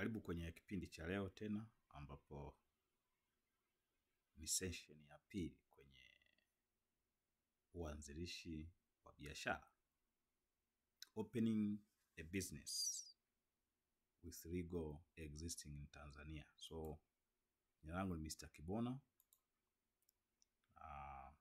Karibu kwenye kipindi cha leo tena ambapo ni session ya pili kwenye uanzilishi wa biashara. Opening a business with legal existing in Tanzania. So jina langu ni Mr. Kibona. Ah,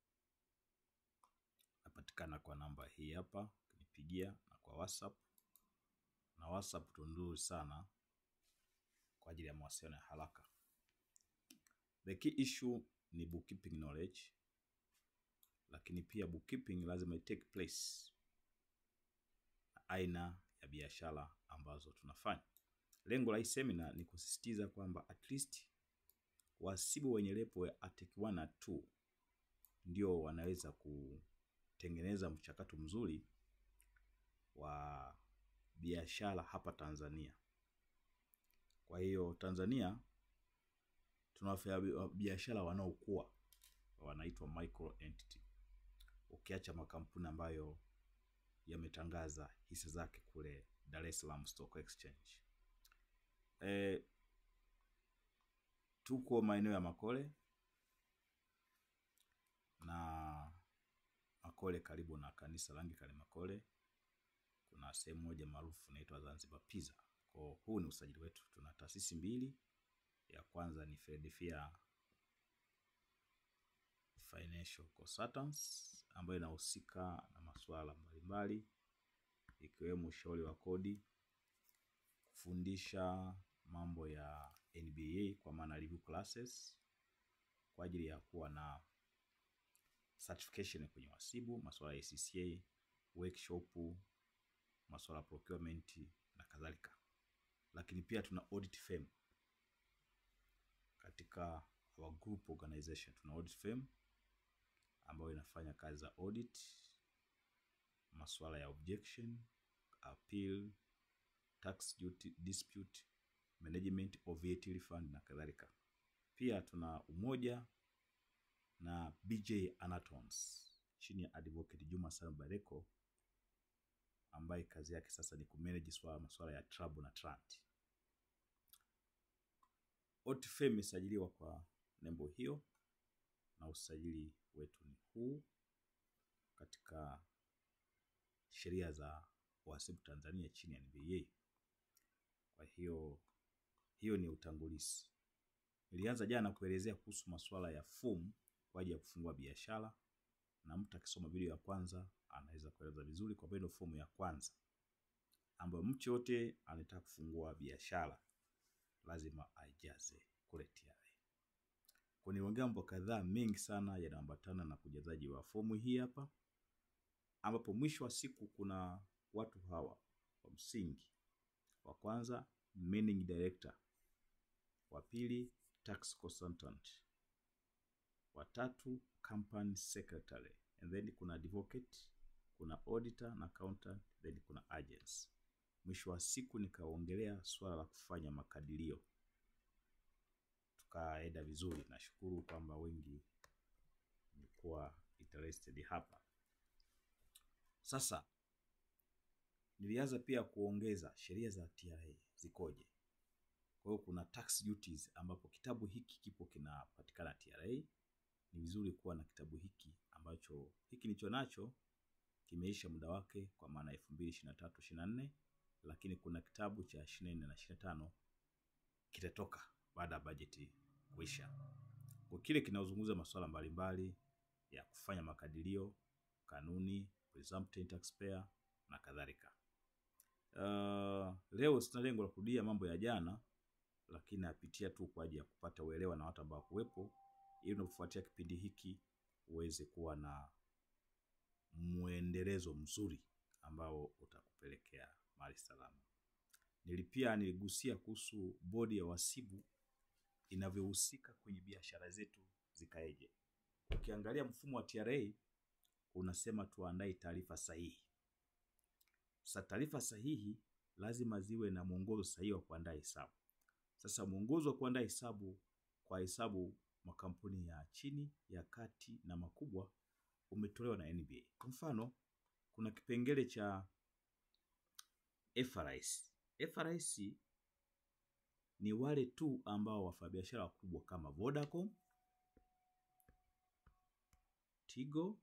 napatikana kwa namba hii hapa, ukinipigia na kwa WhatsApp. Na WhatsApp tu nzuri sana kwa ajili ya mawasiliano ya haraka. The key issue ni bookkeeping knowledge, lakini pia bookkeeping lazima it take place na aina ya biashara ambazo tunafanya. Lengo la hii semina ni kusisitiza kwamba at least wahasibu wenye level ya ATEC 1 na 2 ndio wanaweza kutengeneza mchakato mzuri wa biashara hapa Tanzania. Kwa hiyo Tanzania tuna wafanya biashara wanaokuwa wanaitwa micro entity, ukiacha makampuni ambayo yametangaza hisa zake kule Dar es Salaam Stock Exchange. E, tuko maeneo ya Makole na Makole karibu na kanisa la Anglikana Makole. Kuna sehemu moja maarufu inaitwa Zanzibar Pizza. Kwa huu ni usajili wetu. Tuna taasisi mbili, ya kwanza ni Philadelphia Financial Consultants ambayo inahusika na masuala mbalimbali ikiwemo ushauri wa kodi, kufundisha mambo ya NBA kwa maana review classes kwa ajili ya kuwa na certification kwenye uhasibu, masuala ya ACCA, workshop, masuala ya procurement na kadhalika. Lakini pia tuna audit firm katika our group organization, tuna audit firm ambayo inafanya kazi za audit, masuala ya objection, appeal, tax duty, dispute, management of VAT refund na kadhalika. Pia tuna umoja na BJ Anatons chini ya advocate Juma Salum Bareko ambaye kazi yake sasa ni kumanage swala masuala ya trouble na trant. OTFM imesajiliwa kwa nembo hiyo na usajili wetu ni huu katika sheria za uhasibu Tanzania chini ya NBA. Kwa hiyo hiyo ni utangulizi. Nilianza jana kuelezea kuhusu masuala ya fomu kwa ajili ya kufungua biashara, na mtu akisoma video ya kwanza anaweza kueleza vizuri, kwa ndio fomu ya kwanza ambayo mtu yote anataka kufungua biashara lazima aijaze kule TRA. Kwa niongea mambo kadhaa mengi sana yanaambatana na kujazaji wa fomu hii hapa, ambapo mwisho wa siku kuna watu hawa wa msingi. Wa kwanza managing director, wa pili tax consultant, wa tatu company secretary, and then kuna advocate, kuna auditor na accountant, then kuna agents. Mwisho wa siku nikaongelea swala la kufanya makadirio, tukaenda vizuri. Nashukuru kwamba wengi mlikuwa interested hapa. Sasa nilianza pia kuongeza sheria za TRA zikoje. Kwa hiyo kuna tax duties, ambapo kitabu hiki kipo kinapatikana TRA. Ni vizuri kuwa na kitabu hiki ambacho hiki nicho nacho kimeisha muda wake kwa maana elfu mbili ishirini na tatu ishirini na nne lakini kuna kitabu cha ishirini na nne na ishirini na tano kitatoka baada ya bajeti kuisha. Kwa kile kinaozungumza masuala mbalimbali ya kufanya makadirio, kanuni, presumptive taxpayer na kadhalika. Uh, leo sina lengo la kurudia mambo ya jana, lakini napitia tu kwa ajili ya kupata uelewa na watu ambao kuwepo, ili unapofuatia kipindi hiki uweze kuwa na mwendelezo mzuri ambao utakupelekea mahali salama. Nilipia niligusia kuhusu bodi ya wahasibu inavyohusika kwenye biashara zetu zikaeje. Ukiangalia mfumo wa TRA unasema tuandae taarifa sahihi. Sasa taarifa sahihi lazima ziwe na mwongozo sahihi wa kuandaa hesabu. Sasa mwongozo wa kuandaa hesabu kwa hesabu makampuni ya chini, ya kati na makubwa umetolewa na NBA. Kwa mfano, kuna kipengele cha FRS. FRS ni wale tu ambao wafanyabiashara wakubwa kama Vodacom, Tigo,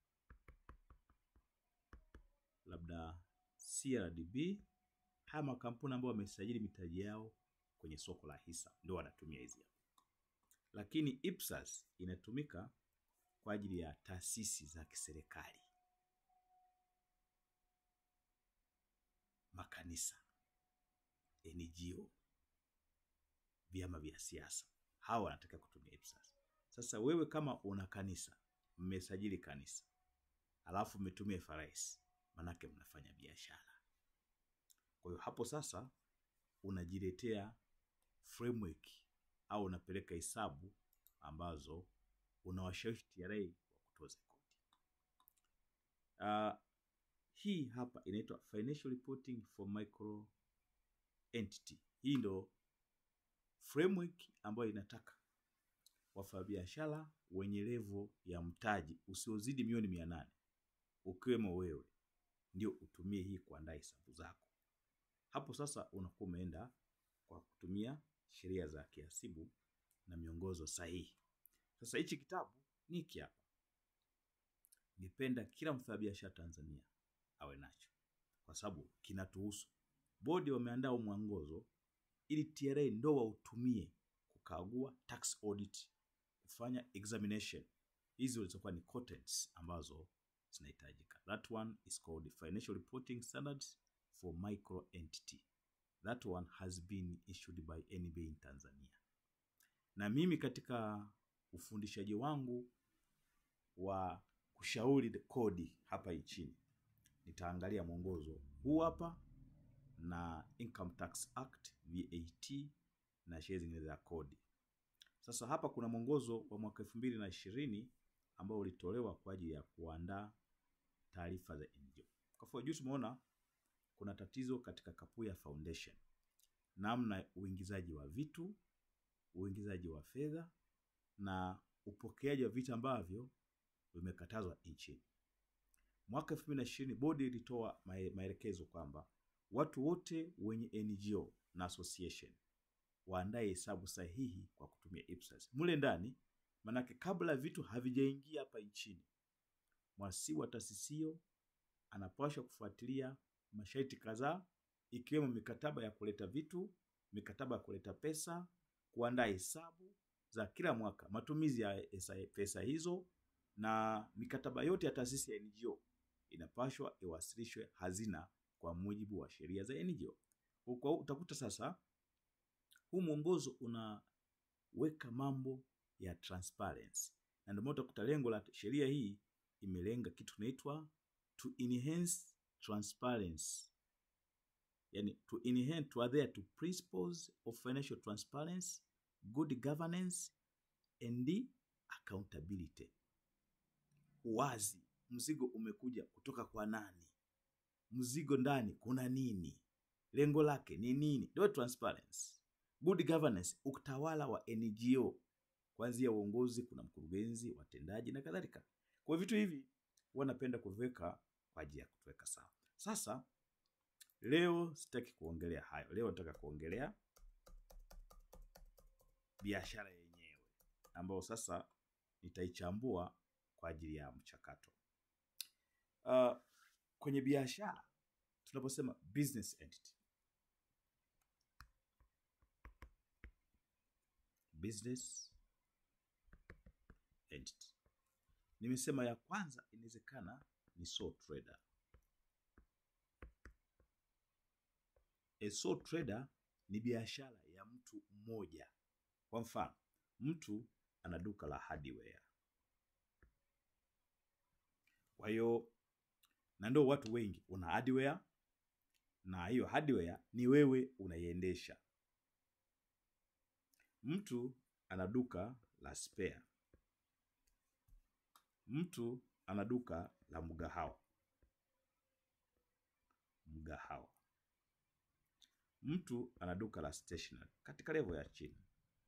labda CRDB, haya makampuni ambayo wamesajili mitaji yao kwenye soko la hisa ndio wanatumia hizi hapa. Lakini IPSAS inatumika kwa ajili ya taasisi za kiserikali, makanisa, NGO, vyama vya siasa, hawa wanataka kutumia IPSAS. Sasa wewe kama una kanisa, mmesajili kanisa, alafu mmetumia FRS, manake mnafanya biashara. Kwa hiyo hapo sasa unajiletea framework au unapeleka hesabu ambazo unawashawishi TRA wa kutoza kodi. Uh, hii hapa inaitwa financial reporting for micro entity. Hii ndo framework ambayo inataka wafanyabiashara wenye levo ya mtaji usiozidi milioni mia nane ukiwemo wewe ndio utumie hii kuandaa hesabu zako. Hapo sasa unakuwa umeenda kwa kutumia sheria za kihasibu na miongozo sahihi. Sasa hichi kitabu ni hiki hapa, nipenda kila mfanyabiashara Tanzania awe nacho, kwa sababu kinatuhusu. Bodi wameandaa mwongozo ili TRA ndo wautumie kukagua tax audit, kufanya examination. Hizi zilizokuwa ni contents ambazo zinahitajika. That one is called Financial Reporting Standards for Micro Entity. That one has been issued by NBA in Tanzania. Na mimi katika ufundishaji wangu wa kushauri kodi hapa nchini nitaangalia mwongozo huu hapa na Income Tax Act, VAT na sheria zingine za kodi. Sasa hapa kuna mwongozo wa mwaka elfu mbili na ishirini ambao ulitolewa kwa ajili ya kuandaa taarifa za NGO. Kwa mfano juu tumeona kuna tatizo katika Kapuya Foundation, namna uingizaji wa vitu, uingizaji wa fedha na upokeaji wa vitu ambavyo vimekatazwa nchini. Mwaka elfu mbili na ishirini bodi ilitoa maelekezo kwamba watu wote wenye NGO na association waandae hesabu sahihi kwa kutumia IPSAS mule ndani, manake kabla vitu havijaingia hapa nchini, mwasibu wa taasisi hiyo anapaswa kufuatilia masharti kadhaa, ikiwemo mikataba ya kuleta vitu, mikataba ya kuleta pesa, kuandaa hesabu za kila mwaka, matumizi ya pesa hizo, na mikataba yote ya taasisi ya NGO inapaswa iwasilishwe hazina kwa mujibu wa sheria za NGO. Kwa utakuta sasa huu mwongozo unaweka mambo ya transparency, na ndio maana utakuta lengo la sheria hii imelenga kitu kinaitwa to enhance transparency, yani to enhance to adhere to principles of financial transparency, good governance and accountability. Uwazi, mzigo umekuja kutoka kwa nani? Mzigo ndani kuna nini? Lengo lake ni nini? Ndio transparency. Good governance, utawala wa NGO kuanzia uongozi, kuna mkurugenzi, watendaji na kadhalika. Kwa vitu hivi huwa napenda kuviweka kwa ajili ya kutuweka sawa. Sasa leo sitaki kuongelea hayo. Leo nataka kuongelea biashara yenyewe ambayo sasa nitaichambua kwa ajili ya mchakato. Uh, kwenye biashara tunaposema business entity, business entity, nimesema ya kwanza inawezekana ni sole trader. A sole trader ni biashara ya mtu mmoja. Kwa mfano, mtu ana duka la hardware. Kwa hiyo na ndio watu wengi, una hardware na hiyo hardware ni wewe unaiendesha. Mtu ana duka la spare. Mtu ana duka la mgahawa. Mgahawa. Mtu ana duka la stationery katika level ya chini.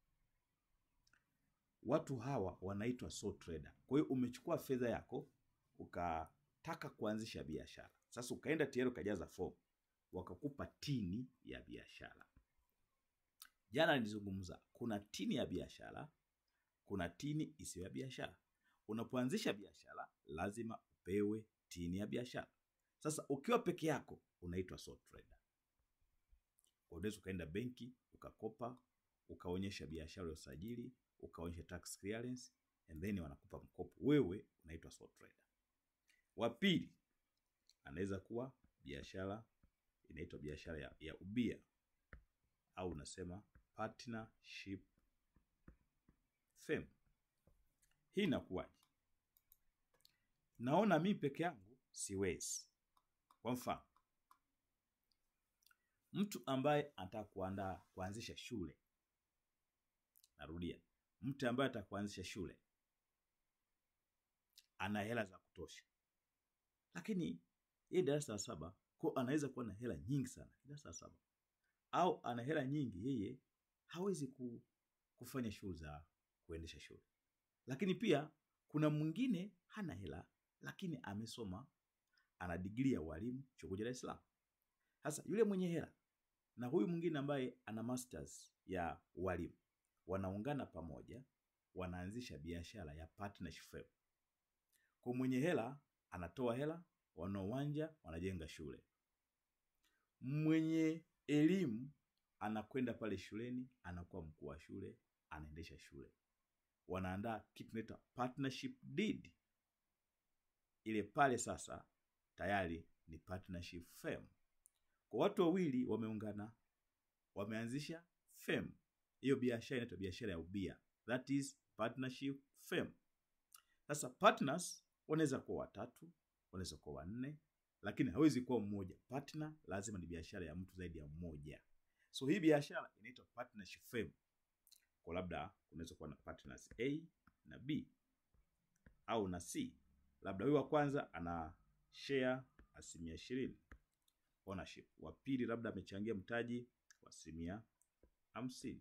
Watu hawa wanaitwa sole trader. Kwa hiyo umechukua fedha yako ukataka kuanzisha biashara. Sasa ukaenda TRA ukajaza fomu, wakakupa tini ya biashara. Jana nilizungumza, kuna tini ya biashara, kuna tini isiyo ya biashara. Unapoanzisha biashara lazima upewe tini ya biashara. Sasa ukiwa peke yako unaitwa sole trader. Kwa unaweza ukaenda benki ukakopa, ukaonyesha biashara ya usajili, ukaonyesha tax clearance and then wanakupa mkopo, wewe unaitwa sole trader. Wa pili anaweza kuwa biashara inaitwa biashara ya, ya ubia au unasema partnership firm. Hii inakuwaje? Naona mi peke yangu siwezi. Kwa mfano, mtu ambaye anataka kuandaa kuanzisha shule, narudia, mtu ambaye anataka kuanzisha shule ana hela za kutosha, lakini yeye darasa la saba kwa anaweza kuwa na hela nyingi sana darasa la saba, au ana hela nyingi, yeye hawezi ku, kufanya shughuli za kuendesha shule. Lakini pia kuna mwingine hana hela, lakini amesoma, ana digrii ya ualimu chuo kikuu cha Dar es Salaam. Sasa yule mwenye hela na huyu mwingine ambaye ana masters ya ualimu wanaungana pamoja, wanaanzisha biashara ya partnership firm. Kwa mwenye hela anatoa hela, wana uwanja, wanajenga shule. Mwenye elimu anakwenda pale shuleni, anakuwa mkuu wa shule, anaendesha shule. Wanaandaa kitu tunaita partnership deed. Ile pale sasa tayari ni partnership firm. Kwa watu wawili wameungana, wameanzisha firm. Hiyo biashara inaitwa biashara ya ubia, that is partnership firm. Sasa partners wanaweza kuwa watatu, wanaweza kuwa wanne, lakini hawezi kuwa mmoja. Partner lazima ni biashara ya mtu zaidi ya mmoja. So hii biashara inaitwa partnership firm. Kwa labda unaweza kuwa na partners A na B au na C. Labda huyu wa kwanza ana share asilimia ishirini ownership, wa pili labda amechangia mtaji wa asilimia hamsini,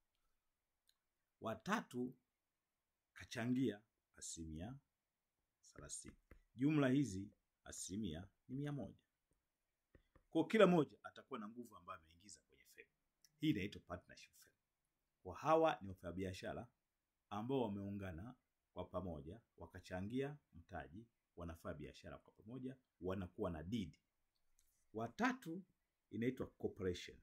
wa tatu kachangia asilimia thelathini. Jumla hizi asilimia ni mia moja. Kwa kila mmoja atakuwa na nguvu ambayo ameingiza kwenye firm. Hii inaitwa partnership firm. Kwa hawa ni wafanyabiashara ambao wameungana kwa pamoja, wakachangia mtaji, wanafanya biashara kwa pamoja, wanakuwa na deed. Watatu inaitwa corporation.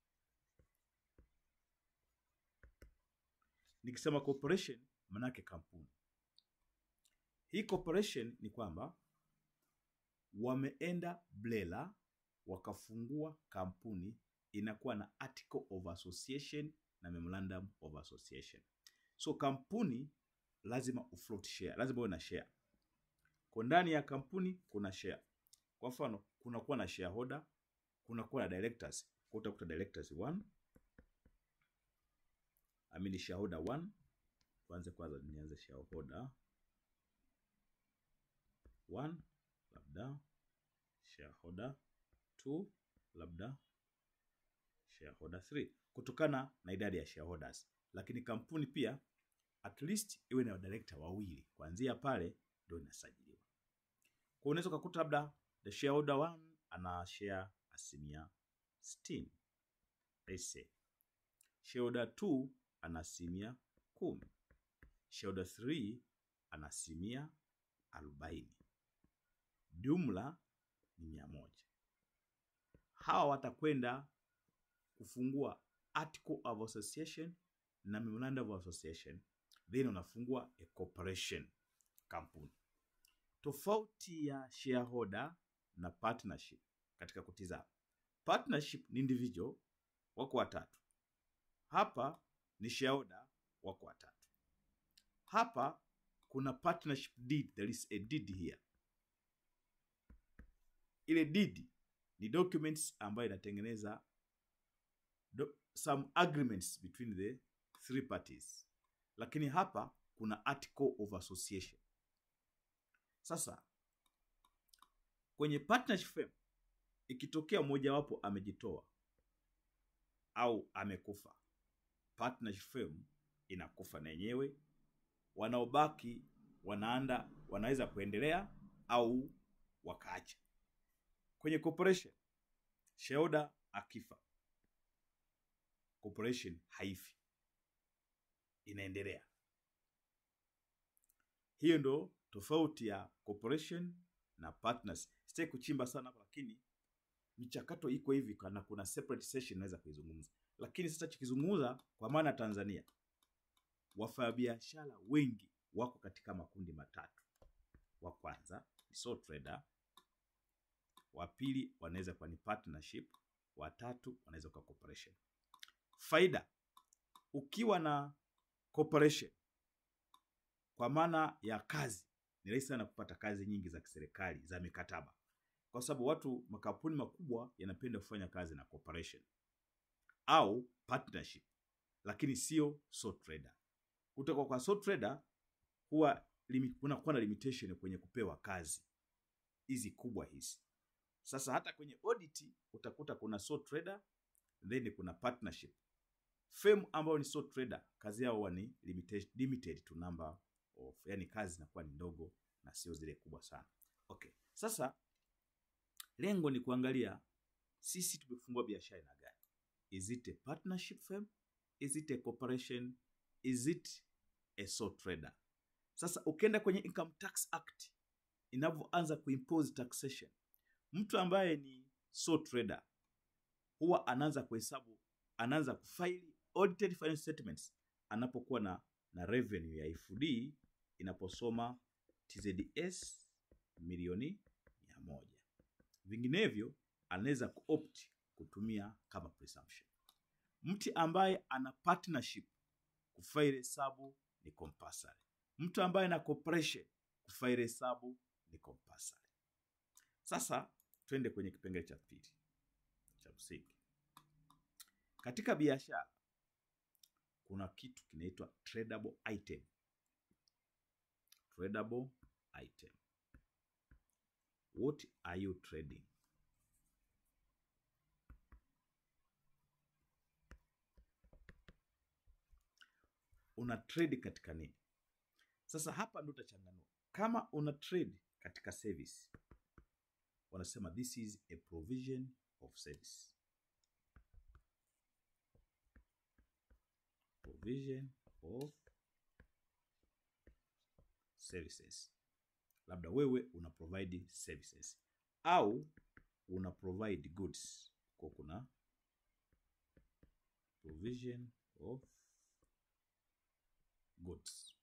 Nikisema corporation manake kampuni. Hii corporation ni kwamba wameenda BRELA wakafungua kampuni inakuwa na article of association na memorandum of association. So kampuni lazima ufloat share, lazima uwe na share. Kwa ndani ya kampuni kuna share. Kwa mfano, kunakuwa na shareholder, kunakuwa na directors. Kwa utakuta directors 1 I mean shareholder 1 tuanze kwanza, nianze shareholder 1 labda shareholder 2 labda shareholder 3 kutokana na idadi ya shareholders. Lakini kampuni pia at least iwe na director wawili, kuanzia pale ndio inasajiliwa. Kwa unaweza ukakuta labda the shareholder 1 ana share asilimia 60. Let's say shareholder 2 ana asilimia kumi. Shareholder 3 ana asilimia arobaini. Jumla ni mia moja. Hawa watakwenda kufungua article of association na memorandum of association, then unafungua a corporation, kampuni. Tofauti ya shareholder na partnership katika kutizama, partnership ni individual, wako watatu. Hapa ni shareholder, wako watatu. Hapa kuna partnership deed, there is a deed here. Ile deed ni documents ambayo inatengeneza do, some agreements between the three parties, lakini hapa kuna article of association. Sasa kwenye partnership firm ikitokea mmojawapo amejitoa au amekufa, partnership firm inakufa na yenyewe, wanaobaki wanaanda wanaweza kuendelea au wakaacha. Kwenye corporation shareholder akifa, corporation haifi, inaendelea. Hiyo ndo tofauti ya corporation na partners. Sitaki kuchimba sana hapa, lakini michakato iko hivi, kana kuna separate session naweza kuizungumza, lakini sasa tukizungumza kwa maana ya Tanzania, wafanyabiashara wengi wako katika makundi matatu. Wa kwanza ni sole trader, wa pili wanaweza kuwa ni partnership, wa tatu wanaweza kuwa corporation. Faida, ukiwa na corporation kwa maana ya kazi, ni rahisi sana kupata kazi nyingi za kiserikali za mikataba, kwa sababu watu makampuni makubwa yanapenda kufanya kazi na corporation au partnership, lakini sio sole trader. Kutoka kwa sole trader huwa limi- kunakuwa na limitation kwenye kupewa kazi hizi kubwa hizi. Sasa hata kwenye audit utakuta kuna sole trader then kuna partnership. Firm ambayo ni sole trader kazi yao huwa ni limited, limited to number of, yani kazi zinakuwa ni ndogo na sio zile kubwa sana. Okay, sasa lengo ni kuangalia sisi tumefungua biashara aina gani? Is it a partnership firm? Is it a corporation? Is it a sole trader? Sasa ukienda kwenye Income Tax Act inavyoanza kuimpose taxation, mtu ambaye ni sole trader huwa anaanza kuhesabu, anaanza kufaili audited financial statements anapokuwa na, na revenue ya FD inaposoma TZS milioni mia moja. Vinginevyo anaweza kuopt kutumia kama presumption. Mtu ambaye ana partnership kufaili hesabu ni compulsory. Mtu ambaye ana corporation kufaili hesabu ni compulsory. Sasa twende kwenye kipengele cha pili cha msingi. Katika biashara kuna kitu kinaitwa tradable item. Tradable item. What are you trading? Una trade katika nini? Sasa hapa ndo utachanganua. Kama una trade katika service, wanasema this is a provision of service. Provision of services. Labda wewe una provide services au una provide goods, kwa kuna provision of goods.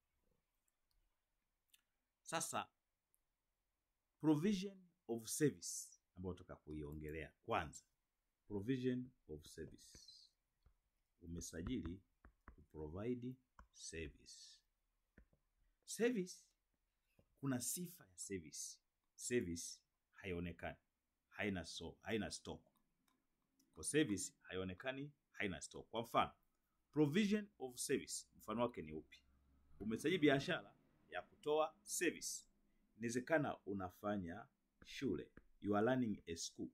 Sasa provision of service ambayo toka kuiongelea kwanza, provision of service, umesajili kuprovide service. Service kuna sifa ya service. Service haionekani, haina so, haina stock. Kwa service haionekani, haina stock. Kwa mfano, provision of service, mfano wake ni upi? Umesajili biashara ya kutoa service. Inawezekana unafanya shule, you are running a school.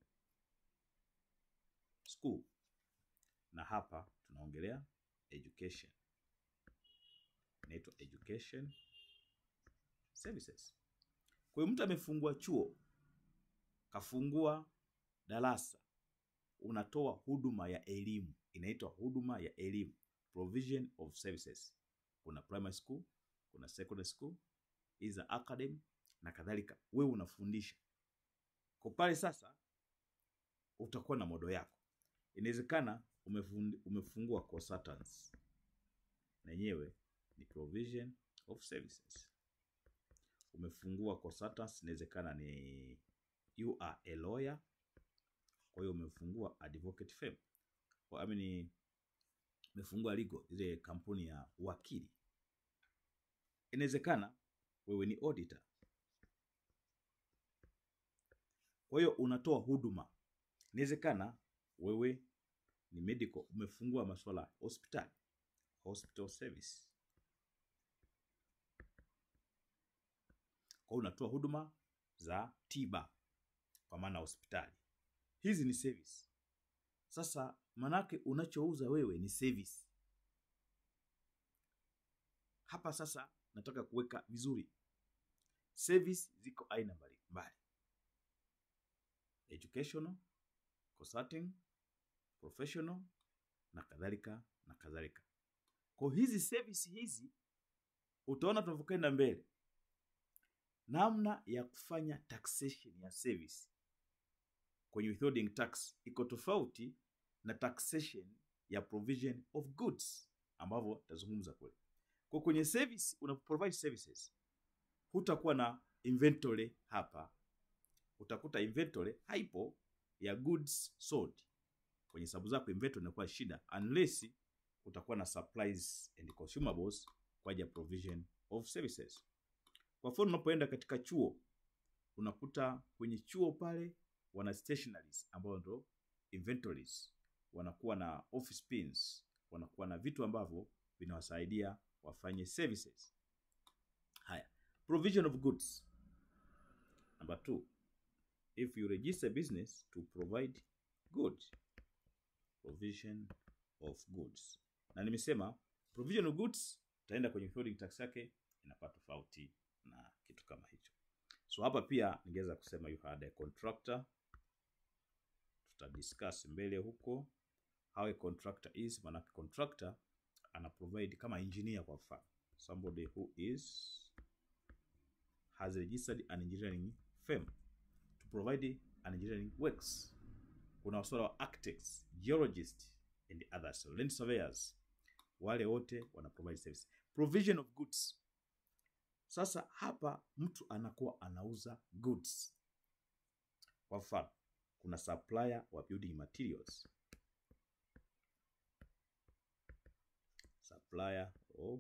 School. Na hapa tunaongelea education. Inaitwa education services. Kwa hiyo mtu amefungua chuo, kafungua darasa, unatoa huduma ya elimu, inaitwa huduma ya elimu, provision of services. Kuna primary school, kuna secondary school, is academy na kadhalika. Wewe unafundisha kwa pale. Sasa utakuwa na modo yako. Inawezekana umefund- umefungua consultants, na yenyewe ni provision of services umefungua consultants, inawezekana ni you are a lawyer, kwa hiyo umefungua advocate firm, Kwa- I mean, umefungua legal, ile kampuni ya wakili. Inawezekana wewe ni auditor, kwa hiyo unatoa huduma. Inawezekana wewe ni medical, umefungua masuala ya hospitali, hospital service kwa hiyo unatoa huduma za tiba kwa maana hospitali. Hizi ni service. Sasa manake unachouza wewe ni service. Hapa sasa nataka kuweka vizuri, service ziko aina mbalimbali: educational, consulting, professional na kadhalika na kadhalika. Kwa hizi service hizi utaona tunavyokwenda mbele, namna ya kufanya taxation ya service kwenye withholding tax iko tofauti na taxation ya provision of goods ambavyo tazungumza kule. Kwa kwenye service una provide services, hutakuwa na inventory hapa, utakuta inventory haipo ya goods sold kwenye sababu zako, inventory inakuwa shida unless utakuwa na supplies and consumables kwa ajili ya provision of services. Kwa mfano, unapoenda katika chuo unakuta kwenye chuo pale wana stationaries ambayo ndo inventories, wanakuwa na office pins, wanakuwa na vitu ambavyo vinawasaidia wafanye services. Haya, provision of goods. Number two, if you register business to provide goods, provision of goods. Na nimesema provision of goods utaenda kwenye withholding tax yake inakuwa tofauti na kitu kama hicho. So hapa pia ningeweza kusema you had a contractor, tutadiscuss mbele huko how a contractor is. Maanake contractor ana provide kama engineer, kwa mfano somebody who is has registered an engineering firm to provide an engineering works. Kuna wasuala wa architects, geologists and others, land surveyors, wale wote wana provide service. Provision of goods. Sasa hapa mtu anakuwa anauza goods. Kwa mfano, kuna supplier wa building materials, supplier of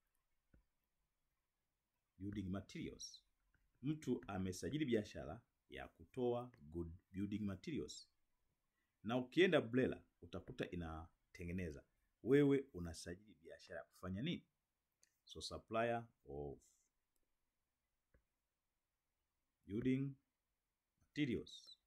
building materials. Mtu amesajili biashara ya kutoa good building materials, na ukienda BRELA utakuta inatengeneza. Wewe unasajili biashara ya kufanya nini? So supplier of building materials.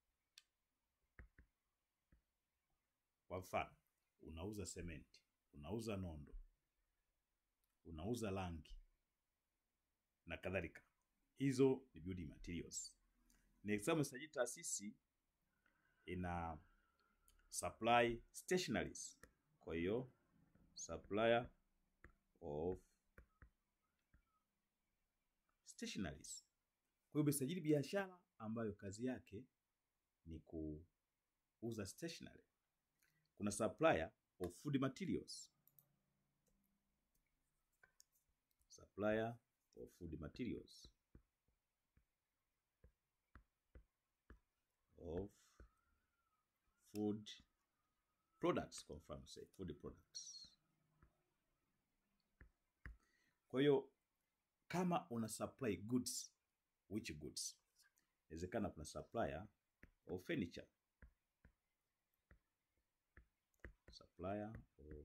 Kwa mfano, unauza sementi, unauza nondo, unauza rangi na kadhalika. Hizo ni building materials. Ni example sajili taasisi ina supply stationaries. Kwa hiyo supplier of stationaries. Kwa hiyo umesajili biashara ambayo kazi yake ni kuuza stationery. Kuna supplier of food materials, supplier of food materials of food products, kwa mfano say food products. Kwa hiyo kama una supply goods, which goods? Inawezekana kuna supplier of furniture, supplier of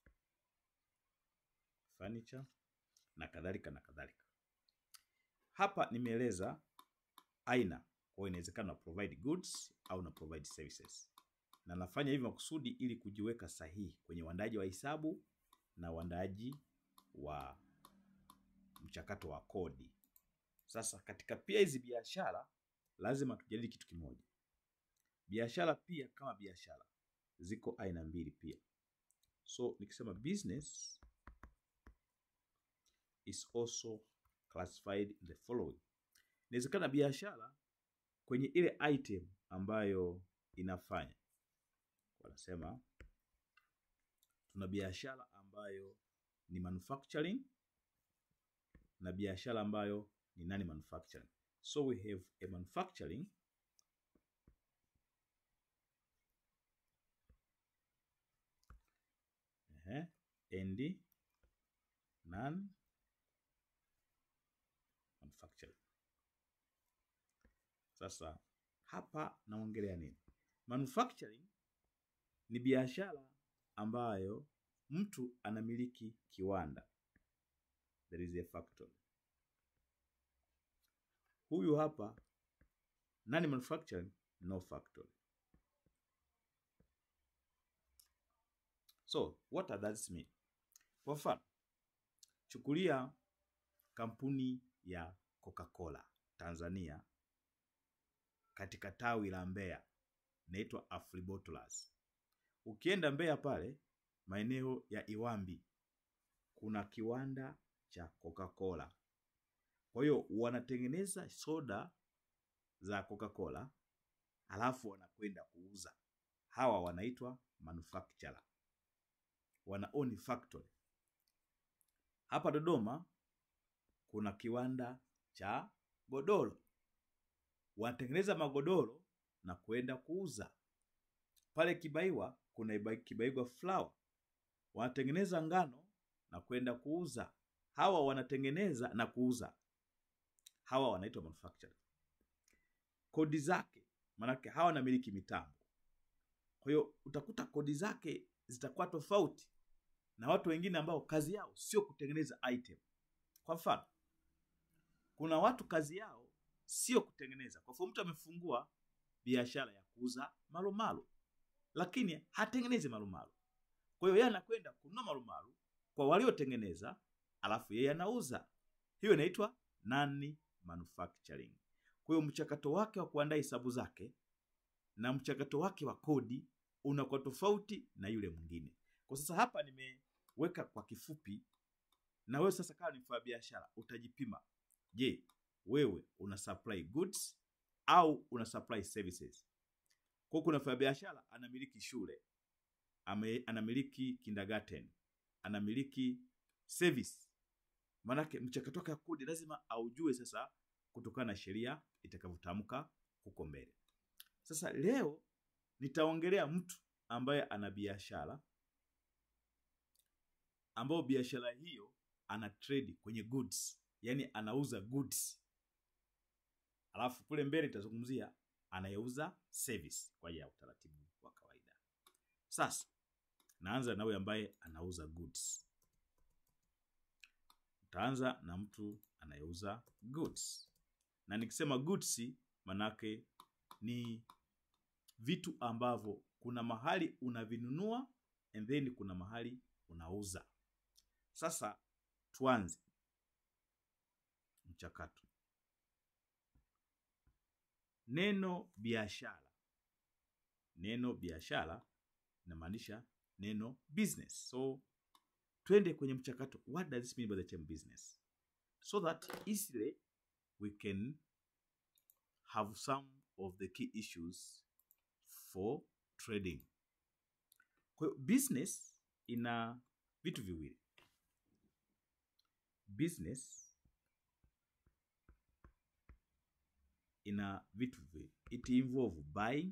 furniture na kadhalika na kadhalika. Hapa nimeeleza aina, kwa hiyo inawezekana na provide goods au na provide services, na nafanya hivi makusudi ili kujiweka sahihi kwenye uandaaji wa hesabu na uandaaji wa mchakato wa kodi. Sasa katika pia hizi biashara lazima tujadili kitu kimoja. Biashara pia kama biashara ziko aina mbili pia. So nikisema business is also classified in the following. Inawezekana biashara kwenye ile item ambayo inafanya, wanasema tuna biashara ambayo ni manufacturing na biashara ambayo ni nani manufacturing. So we have a manufacturing uh, and non manufacturing. Sasa hapa naongelea nini? Manufacturing ni biashara ambayo mtu anamiliki kiwanda, there is a factory. Huyu hapa nani manufacturing, no factory. So what does that mean? Kwa mfano, chukulia kampuni ya Coca-Cola Tanzania katika tawi la Mbeya inaitwa Afribottlers. Ukienda Mbeya pale maeneo ya Iwambi kuna kiwanda cha Coca-Cola. Kwa hiyo wanatengeneza soda za Coca-Cola halafu wanakwenda kuuza. Hawa wanaitwa manufacturer, wana own factory. Hapa Dodoma kuna kiwanda cha godoro, wanatengeneza magodoro na kwenda kuuza. Pale Kibaiwa kuna Iba- Kibaiwa Flour, wanatengeneza ngano na kwenda kuuza. Hawa wanatengeneza na kuuza, hawa wanaitwa manufacturer. Kodi zake, maanake hawa wanamiliki mitambo, kwa hiyo utakuta kodi zake zitakuwa tofauti na watu wengine ambao kazi yao sio kutengeneza item. Kwa mfano, kuna watu kazi yao sio kutengeneza. Kwa mfano, mtu amefungua biashara ya kuuza marumaru, lakini hatengenezi marumaru. Kwa hiyo yeye anakwenda kununua marumaru kwa waliotengeneza, alafu yeye anauza. Hiyo inaitwa non manufacturing. Kwa hiyo mchakato wake wa kuandaa hesabu zake na mchakato wake wa kodi unakuwa tofauti na yule mwingine. Kwa sasa hapa nimeweka kwa kifupi, na wewe sasa kama ni mfanyabiashara utajipima. Je, wewe una supply goods au una supply services? Kwa hiyo kuna mfanyabiashara anamiliki shule, ame, anamiliki kindergarten, anamiliki service. Maanake mchakato wake wa kodi lazima aujue sasa, kutokana na sheria itakavyotamka huko mbele. Sasa leo nitaongelea mtu ambaye ana biashara ambayo biashara hiyo ana trade kwenye goods, yani anauza goods, alafu kule mbele nitazungumzia anayeuza service kwa ajili ya utaratibu wa kawaida. Sasa naanza na huyo ambaye anauza goods. Utaanza na mtu anayeuza goods, na nikisema goods manake ni vitu ambavyo kuna mahali unavinunua and then kuna mahali unauza. Sasa tuanze mchakato. Neno biashara, neno biashara inamaanisha neno business. So twende kwenye mchakato. What does this mean by the term business? So that easily we can have some of the key issues for trading. Kwa hiyo business ina vitu viwili. Business ina vitu viwili. It involve buying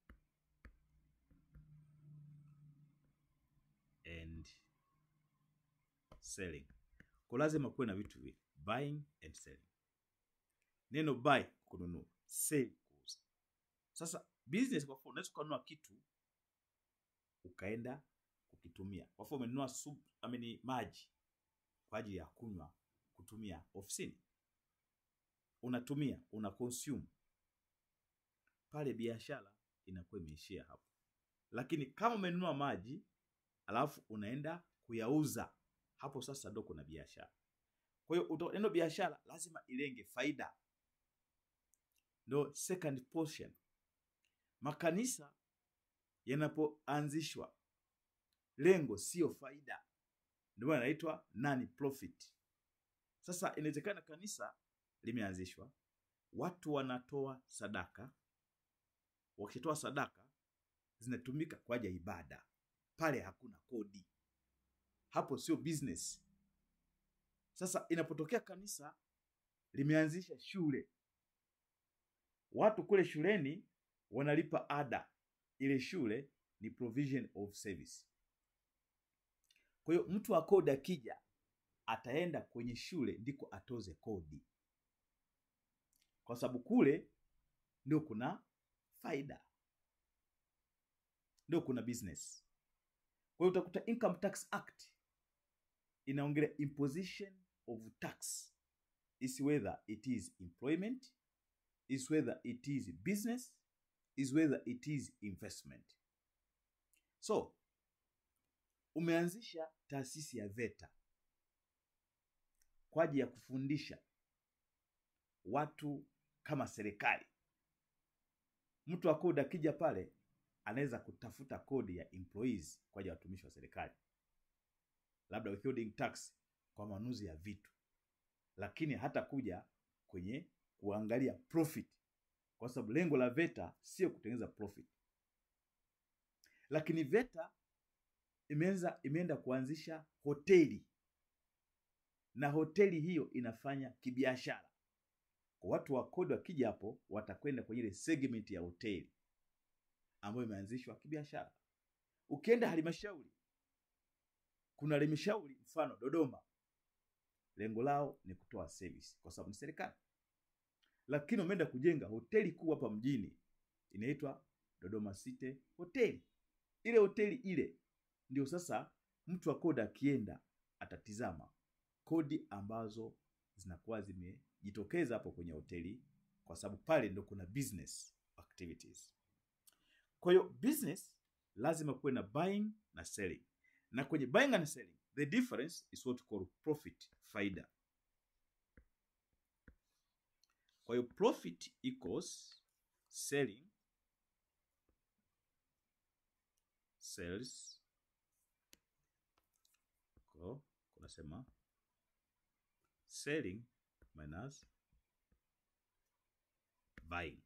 and selling. Kwa lazima kuwe na vitu viwili, buying and selling. Neno buy kununua, sell kuuza. Sasa business, kwa mfano, unaweza ukanunua kitu ukaenda kukitumia. Kwa mfano, umenunua sup, amini maji kwa ajili ya kunywa kutumia ofisini, unatumia una consume pale, biashara inakuwa imeishia hapo. Lakini kama umenunua maji alafu unaenda kuyauza, hapo sasa ndo kuna biashara. Kwa hiyo neno biashara lazima ilenge faida, ndo second portion. Makanisa yanapoanzishwa lengo sio faida, ndio maana inaitwa non profit. Sasa inawezekana kanisa limeanzishwa, watu wanatoa sadaka, wakitoa sadaka zinatumika kwa ajili ya ibada, pale hakuna kodi, hapo sio business. Sasa inapotokea kanisa limeanzisha shule, watu kule shuleni wanalipa ada, ile shule ni provision of service. Kwa hiyo mtu wa kodi akija, ataenda kwenye shule ndiko atoze kodi, kwa sababu kule ndio kuna faida, ndio kuna business. Kwa hiyo utakuta Income Tax Act inaongelea imposition of tax is whether it is employment is whether it is business is whether it is investment. So umeanzisha taasisi ya VETA kwa ajili ya kufundisha watu kama serikali. Mtu wa kodi akija pale anaweza kutafuta kodi ya employees kwa ajili ya watumishi wa serikali, labda withholding tax kwa manunuzi ya vitu, lakini hata kuja kwenye kuangalia profit, kwa sababu lengo la VETA sio kutengeneza profit. Lakini VETA imeanza imeenda kuanzisha hoteli na hoteli hiyo inafanya kibiashara. Kwa watu wa kodi wakija hapo, watakwenda kwenye ile segment ya hoteli ambayo imeanzishwa kibiashara. Ukienda halmashauri, kuna halmashauri mfano Dodoma, lengo lao ni kutoa service kwa sababu ni serikali, lakini wameenda kujenga hoteli kuu hapa mjini inaitwa Dodoma City Hotel. Ile hoteli ile ndio sasa mtu wa kodi akienda atatizama kodi ambazo zinakuwa zimejitokeza hapo kwenye hoteli, kwa sababu pale ndo kuna business activities. Kwa hiyo business lazima kuwe na buying na selling, na kwenye buying and selling the difference is what we call profit, faida. Kwa hiyo profit equals selling sales ko kunasema selling minus buying.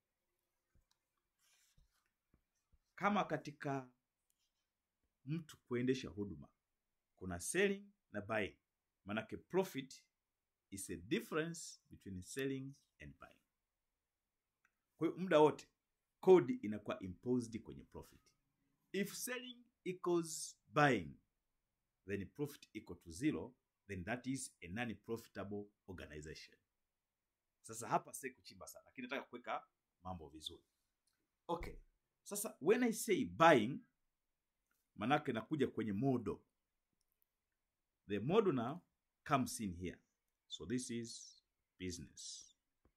Kama katika mtu kuendesha huduma kuna selling na buying, manake profit is a difference between selling and buying. Kwa hiyo muda wote kodi inakuwa imposed kwenye profit. If selling equals buying then profit equal to zero, then that is a non-profitable organization. Sasa hapa si kuchimba sana, lakini nataka kuweka mambo vizuri. Okay, sasa when I say buying, manake nakuja kwenye model. The model now comes in here. So this is business.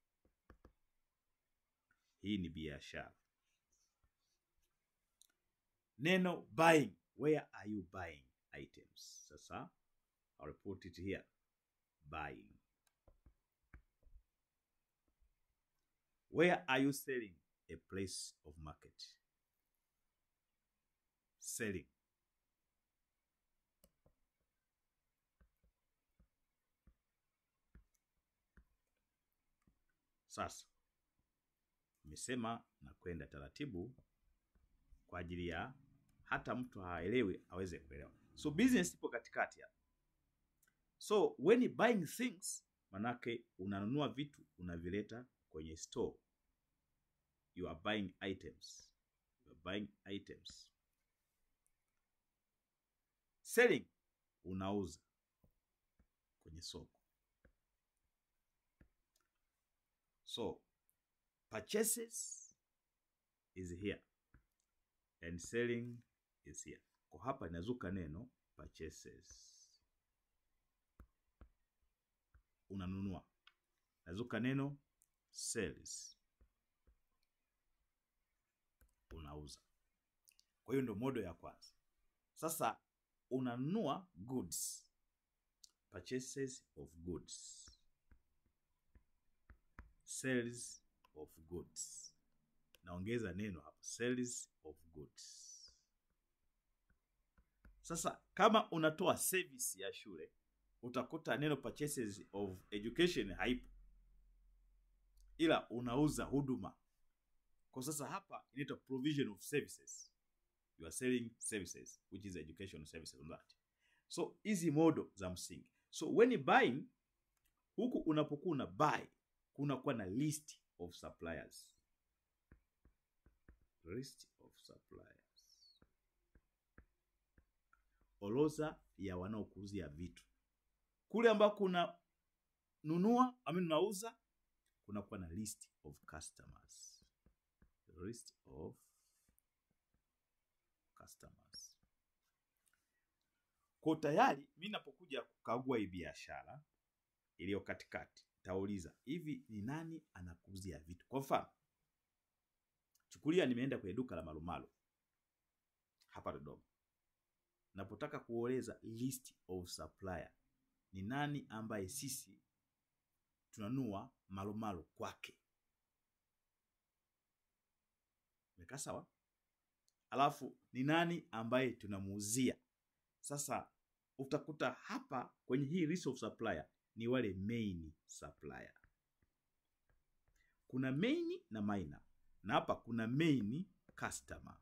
Hii ni biashara. Neno buying, where are you buying items? Sasa I'll put it here. Buying. Where are you selling? A place of market. Selling. Sasa nimesema na kwenda taratibu kwa ajili ya hata mtu haelewi aweze kuelewa. So business ipo katikati hapa. So when you buying things, manake unanunua vitu unavileta kwenye store. You are buying items. You are buying items. Selling, unauza kwenye soko. So purchases is here and selling is here. Kwa hapa inazuka neno purchases, unanunua. Nazuka neno sales, unauza. Kwa hiyo ndio modo ya kwanza. Sasa unanunua goods, purchases of goods, sales of goods. Naongeza neno hapo, sales of goods. Sasa kama unatoa service ya shule utakuta neno purchases of education haipo, ila unauza huduma. Kwa sasa hapa inaitwa provision of services, you are selling services which is education services on that. So hizi modo za msingi. So when you buying, huku unapokuwa una buy kunakuwa na list of suppliers, list of suppliers orodha ya wanaokuuzia vitu kule ambako kuna nunua ami unauza, kunakuwa na list of customers, list of customers. Kwa tayari mi napokuja kukagua hii biashara iliyo katikati, tauliza hivi, ni nani anakuuzia vitu? Kwa mfano, chukulia nimeenda kwenye duka la marumaru hapa Dodoma napotaka kueleza list of supplier ni nani ambaye sisi tunanua marumaru kwake. Mekaa sawa? Alafu ni nani ambaye tunamuuzia. Sasa utakuta hapa kwenye hii list of supplier ni wale main supplier. Kuna main na minor, na hapa kuna main customer.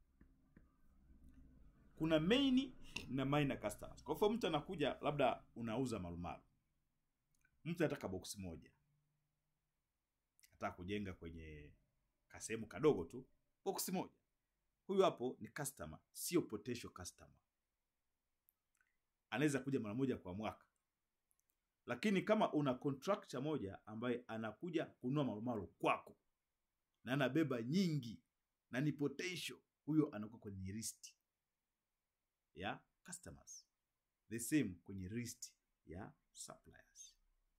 Kuna main na minor customers. Kwa hivyo mtu anakuja, labda unauza marumaru, mtu anataka box moja, anataka kujenga kwenye kasehemu kadogo tu, box moja. Huyu hapo ni customer, sio potential customer. Anaweza kuja mara moja kwa mwaka, lakini kama una contractor moja ambaye anakuja kununua marumaru kwako na anabeba nyingi na ni potential, huyo anakuwa kwenye list ya customers, the same kwenye list ya suppliers.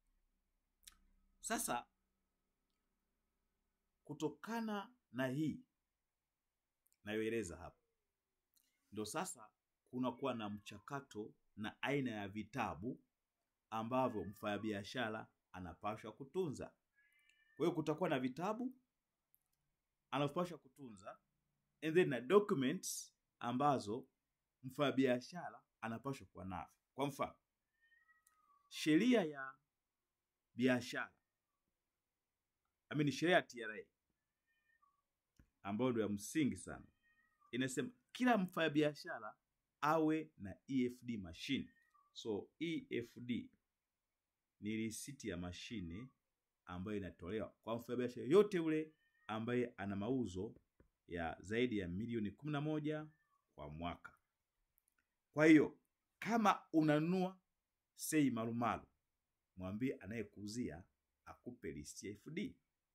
Sasa kutokana na hii nayoeleza hapa, ndo sasa kunakuwa na mchakato na aina ya vitabu ambavyo mfanyabiashara anapaswa kutunza. Kwa hiyo kutakuwa na vitabu anapaswa kutunza and then na documents ambazo mfanyabiashara anapaswa kuwa navyo. Kwa mfano, sheria ya biashara amini, sheria ya TRA ambayo ndio ya msingi sana, inasema kila mfanyabiashara awe na EFD machine. So EFD ni risiti ya mashine ambayo inatolewa kwa mfanyabiashara yote ule ambaye ana mauzo ya zaidi ya milioni kumi na moja kwa mwaka. Kwa hiyo kama unanunua sei marumaru, mwambie anayekuuzia akupe listi ya EFD,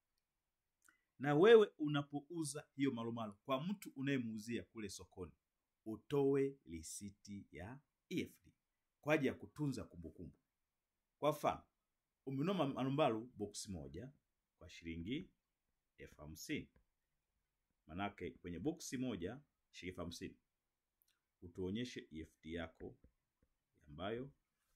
na wewe unapouza hiyo marumaru kwa mtu unayemuuzia kule sokoni, utoe risiti ya EFD kwa ajili ya kutunza kumbukumbu. Kwa mfano, umenunua marumaru box moja kwa shilingi elfu hamsini manake kwenye boksi moja shilingi elfu hamsini utuonyeshe EFD yako ambayo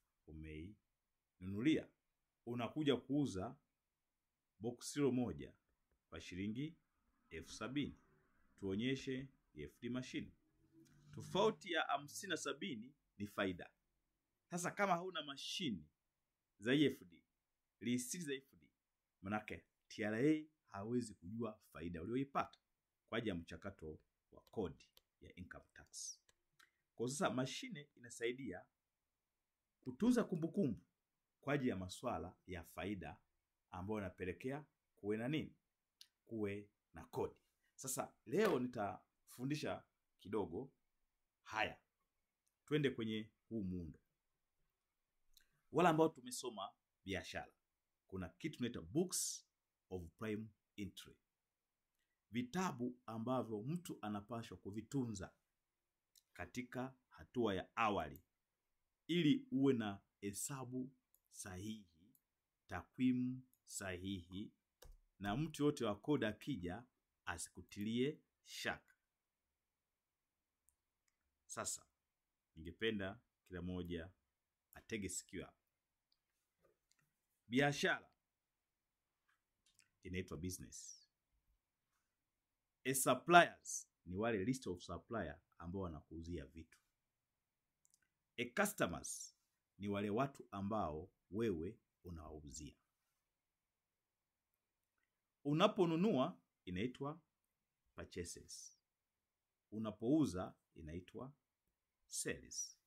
umeinunulia. Unakuja kuuza boksi hilo moja kwa shilingi elfu sabini tuonyeshe EFD machine. Tofauti ya hamsini na sabini ni faida. Sasa kama hauna mashine za EFD, risiti za EFD, manake TRA hawezi kujua faida ulioipata kwa ajili ya mchakato wa kodi ya income tax. Kwa sasa mashine inasaidia kutunza kumbukumbu kwa ajili ya masuala ya faida ambayo yanapelekea kuwe na nini, kuwe na kodi. Sasa leo nitafundisha kidogo haya, twende kwenye huu muundo. Wale ambao tumesoma biashara, kuna kitu tunaita books of prime entry, vitabu ambavyo mtu anapaswa kuvitunza katika hatua ya awali ili uwe na hesabu sahihi, takwimu sahihi, na mtu yote wa kodi akija asikutilie shaka. Sasa ningependa kila mmoja atege sikio hapa. Biashara inaitwa business. A suppliers ni wale list of supplier ambao wanakuuzia vitu. A customers ni wale watu ambao wewe unawauzia. Unaponunua inaitwa purchases. Unapouza inaitwa sales.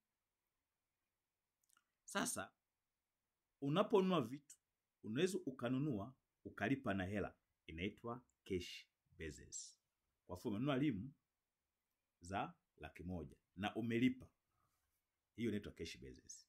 Sasa unaponunua vitu unaweza ukanunua ukalipa na hela, inaitwa cash basis. Kwa mfano umenunua limu za laki moja na umelipa, hiyo inaitwa cash basis.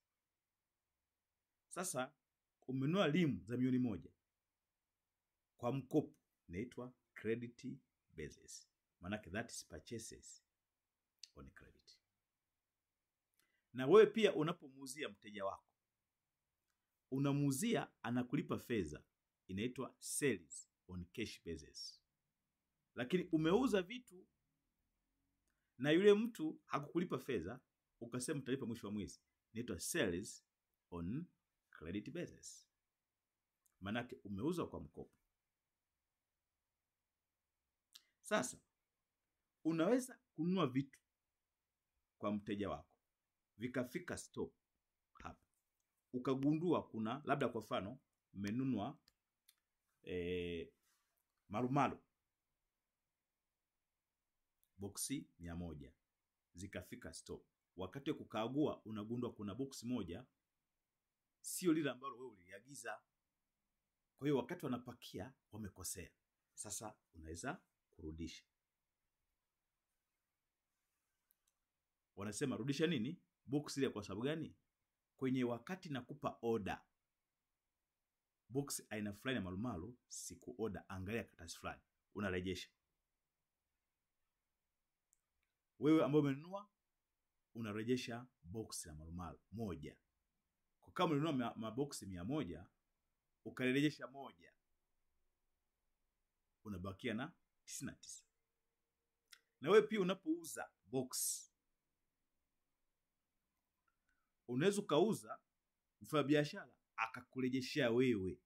Sasa umenunua limu za milioni moja kwa mkopo, inaitwa credit basis, maanake that is purchases on credit. Na wewe pia unapomuuzia mteja wako unamuuzia anakulipa fedha, inaitwa sales on cash basis. Lakini umeuza vitu na yule mtu hakukulipa fedha, ukasema utalipa mwisho wa mwezi, inaitwa sales on credit basis, maanake umeuza kwa mkopo. Sasa unaweza kununua vitu kwa mteja wako vikafika store hapa, ukagundua kuna labda, kwa mfano mmenunua eh, marumaru boksi mia moja zikafika store, wakati wa kukagua unagundua kuna boksi moja sio lile ambalo wewe uliagiza. Kwa hiyo wakati wanapakia wamekosea, sasa unaweza kurudisha. Wanasema rudisha nini boksi ile. Kwa sababu gani? Kwenye wakati nakupa oda boksi aina fulani ya marumaru, siku oda, angalia karatasi fulani, unarejesha. Wewe ambao umenunua unarejesha boksi la marumaru moja kwa kama ulinunua maboksi mia moja ukarejesha moja, unabakia na tisini na tisa. Na wewe pia unapouza box unaweza ukauza, mfanyabiashara akakurejeshea wewe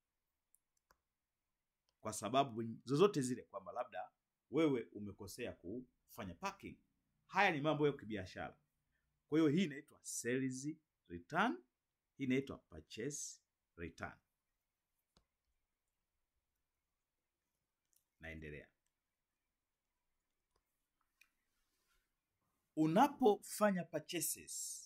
kwa sababu zozote zile, kwamba labda wewe umekosea kufanya packing. Haya ni mambo ya kibiashara. Kwa hiyo hii inaitwa sales return hii inaitwa purchase return. Naendelea. Unapofanya purchases,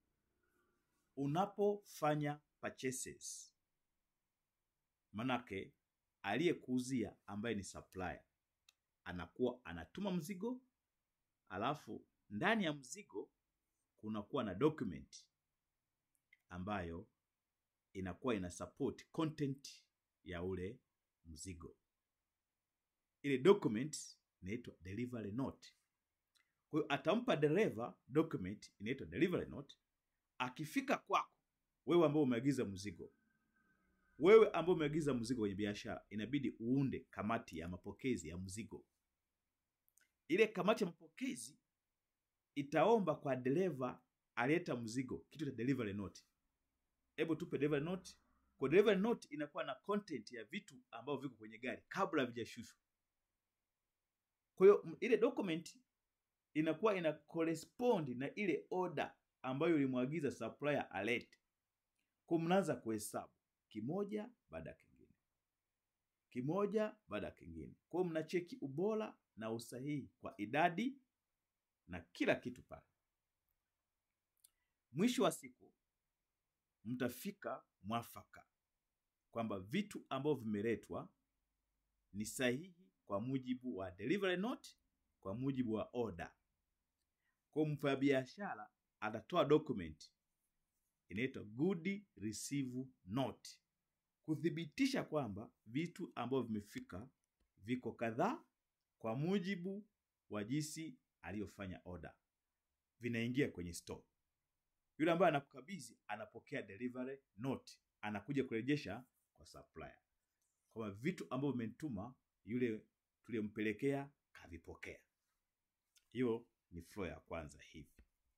unapofanya purchases, manake aliyekuuzia ambaye ni supplier anakuwa anatuma mzigo, alafu ndani ya mzigo kunakuwa na document ambayo inakuwa ina support content ya ule mzigo. Ile document inaitwa delivery note. Kwa hiyo atampa dereva document inaitwa delivery note. Akifika kwako wewe ambao umeagiza mzigo, wewe ambao umeagiza mzigo kwenye biashara, inabidi uunde kamati ya mapokezi ya mzigo. Ile kamati ya mapokezi itaomba kwa dereva alileta mzigo kitu cha delivery note. Hebu tupe delivery note. Kwa delivery note inakuwa na content ya vitu ambavyo viko kwenye gari kabla havijashushwa. Kwa hiyo ile document inakuwa ina correspond na ile order ambayo ulimwagiza supplier alete. Kwa mnaanza kuhesabu kimoja baada ya kingine, kimoja baada ya kingine. Kwa hiyo mnacheki ubora na usahihi kwa idadi na kila kitu pale. Mwisho wa siku mtafika mwafaka kwamba vitu ambavyo vimeletwa ni sahihi kwa mujibu wa delivery note, kwa mujibu wa order. Kwa mfanyabiashara atatoa document inaitwa good receive note kuthibitisha kwamba vitu ambavyo vimefika viko kadhaa kwa mujibu wa jinsi aliyofanya order, vinaingia kwenye store. Yule ambaye anakukabidhi anapokea delivery note, anakuja kurejesha kwa supplier kwamba vitu ambavyo vimetuma yule tuliyompelekea kavipokea. Hiyo ni flow ya kwanza hivi.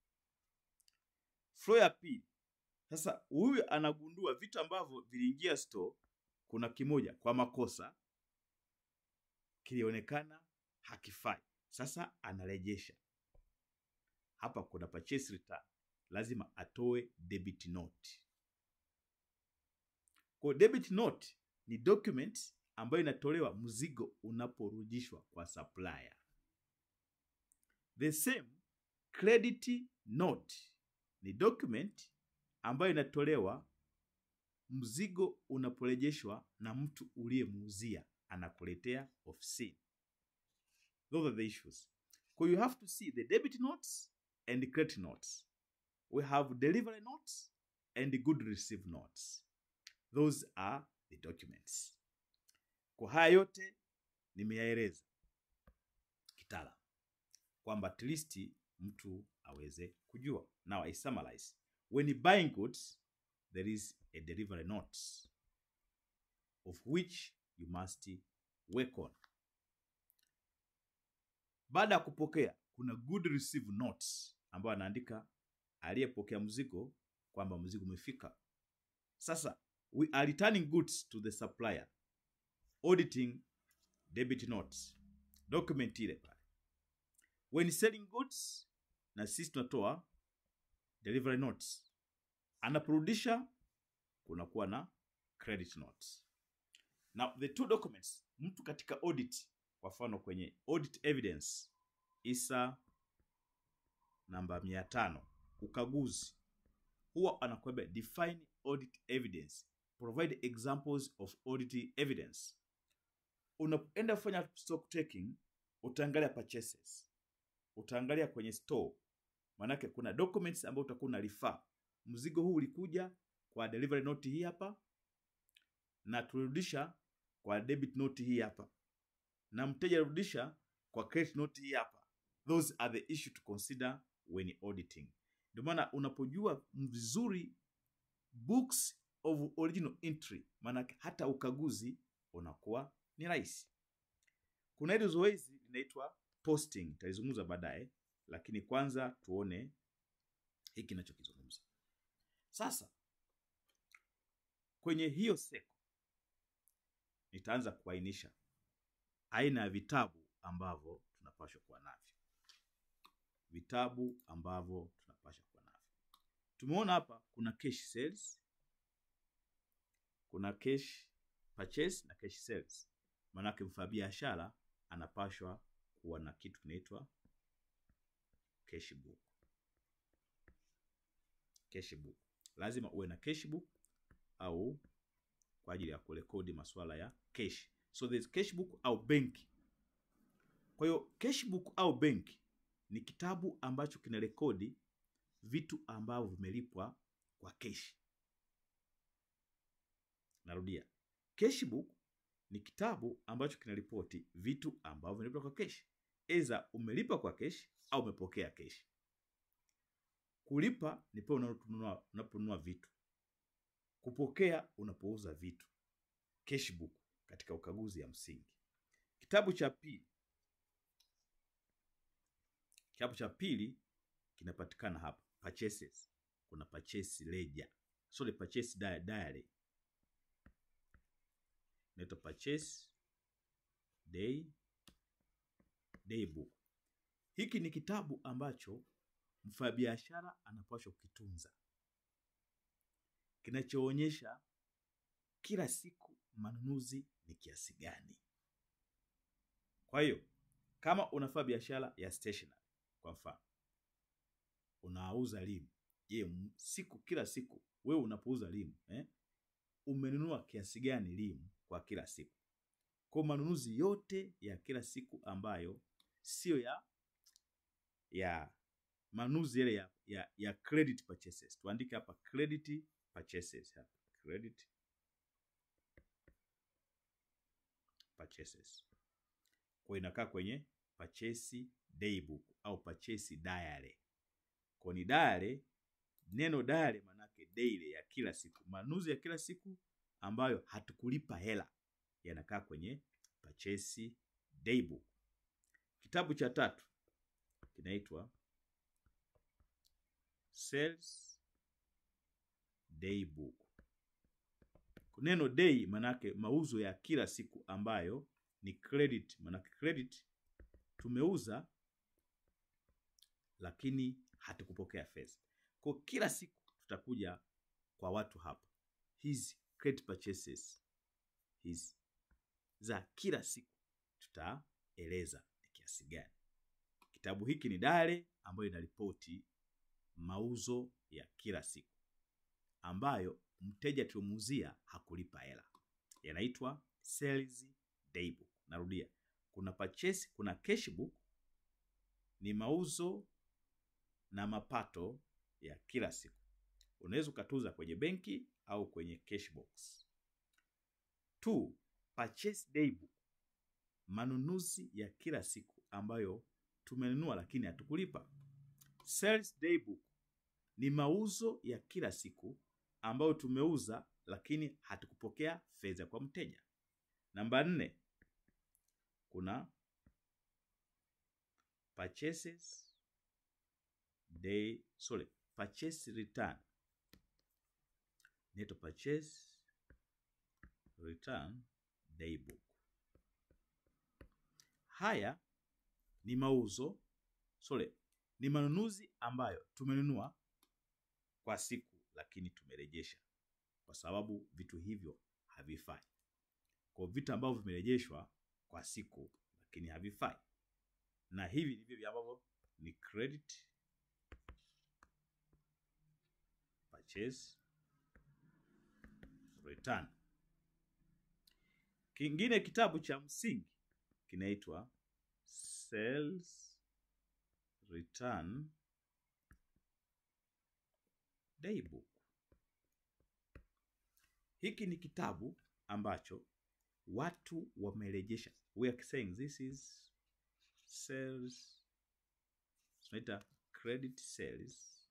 Flow ya pili, sasa huyu anagundua vitu ambavyo viliingia store, kuna kimoja kwa makosa kilionekana hakifai, sasa anarejesha. Hapa kuna purchase return, lazima atoe debit note. Kwa debit note ni document ambayo inatolewa mzigo unaporudishwa kwa supplier. The same credit note ni document ambayo inatolewa mzigo unaporejeshwa na mtu uliyemuuzia anakuletea ofisini. Those are the issues. So you have to see the debit notes and credit notes. We have delivery notes and good receive notes. Those are the documents. Kwa haya yote nimeyaeleza kitaalamu kwamba at least mtu aweze kujua. Now I summarize. When you buying goods, there is a delivery note of which you must work on. Baada ya kupokea, kuna good receive notes ambayo anaandika aliyepokea mzigo kwamba mzigo umefika. Sasa we are returning goods to the supplier, auditing debit notes, document ile pale. When selling goods, na sisi tunatoa delivery notes. Anaporudisha kunakuwa na credit notes. Now the two documents, mtu katika audit, kwa mfano kwenye audit evidence isa namba mia tano ukaguzi, huwa anakuambia define audit evidence, provide examples of audit evidence. Unapoenda kufanya stock taking, utaangalia purchases, utaangalia kwenye store, maanake kuna documents ambayo utakuwa una refer. Mzigo huu ulikuja kwa delivery note hii hapa, na tulirudisha kwa debit note hii hapa, na mteja alirudisha kwa credit note hii hapa. Those are the issue to consider when auditing. Ndio maana unapojua vizuri books of original entry, maanake hata ukaguzi unakuwa ni rahisi. Kuna hili zoezi linaitwa posting, nitalizungumza baadaye, lakini kwanza tuone hiki ninachokizungumza sasa. Kwenye hiyo seko nitaanza kuainisha aina ya vitabu ambavyo tunapaswa kuwa navyo, vitabu ambavyo tunapaswa kuwa navyo. Tumeona hapa kuna cash sales, kuna cash purchase na cash sales. Maanake mfanyabiashara anapashwa kuwa na kitu kinaitwa cash book. Cash book lazima uwe na cash book au kwa ajili ya kurekodi masuala ya cash. So there's cash book au benki. Kwa hiyo cash book au benki ni kitabu ambacho kinarekodi vitu ambavyo vimelipwa kwa cash. Narudia, cash book ni kitabu ambacho kinaripoti vitu ambavyo vimelipwa kwa cash. Eza umelipa kwa cash au umepokea cash. Kulipa ni pale unaponunua unaponunua vitu. Kupokea unapouza vitu. Cash book katika ukaguzi ya msingi. Kitabu cha pili, kitabu cha pili kinapatikana hapa purchases. Kuna purchase ledger, sorry, purchase diary inaitwa purchase day day book. Hiki ni kitabu ambacho mfanyabiashara anapaswa kukitunza, kinachoonyesha kila siku manunuzi ni kiasi gani. Kwa hiyo kama unafanya biashara ya stationery, kwa mfano unauza limu, je, siku kila siku wewe unapouza limu eh, umenunua kiasi gani limu kwa kila siku? Kwa manunuzi yote ya kila siku ambayo sio ya ya manunuzi yale ya, ya, ya credit purchases. Tuandike hapa credit purchases hapa. Credit purchases. Kwa inakaa kwenye purchase daybook au purchase diary. Kwa ni diary, neno diary manake daily ya kila siku. Manunuzi ya kila siku ambayo hatukulipa hela yanakaa kwenye purchase daybook. Kitabu cha tatu kinaitwa sales daybook. Neno day manake mauzo ya kila siku ambayo ni credit, manake credit tumeuza lakini hatukupokea fedha. Kwa kila siku tutakuja kwa watu hapa, hizi credit purchases hizi za kila siku tutaeleza ni kiasi gani. Kitabu hiki ni diary ambayo inaripoti mauzo ya kila siku ambayo mteja tuliomuuzia hakulipa hela, yanaitwa sales daybook. Narudia, kuna purchase, kuna cash book ni mauzo na mapato ya kila siku. Unaweza ukatuza kwenye benki au kwenye cash box. Two, purchase daybook, manunuzi ya kila siku ambayo tumenunua lakini hatukulipa. Sales daybook ni mauzo ya kila siku ambayo tumeuza lakini hatukupokea fedha kwa mteja. Namba nne, kuna purchases day, sorry, purchase return. Neto purchase return daybook. Haya ni mauzo, sorry, ni manunuzi ambayo tumenunua kwa siku, lakini tumerejesha kwa sababu vitu hivyo havifai. Kwa vitu ambavyo vimerejeshwa kwa siku lakini havifai, na hivi ndivyo ambavyo ni credit purchase return. Kingine kitabu cha msingi kinaitwa Sales Return Daybook. Hiki ni kitabu ambacho watu wamerejesha. We are saying this is sales, tunaita credit sales,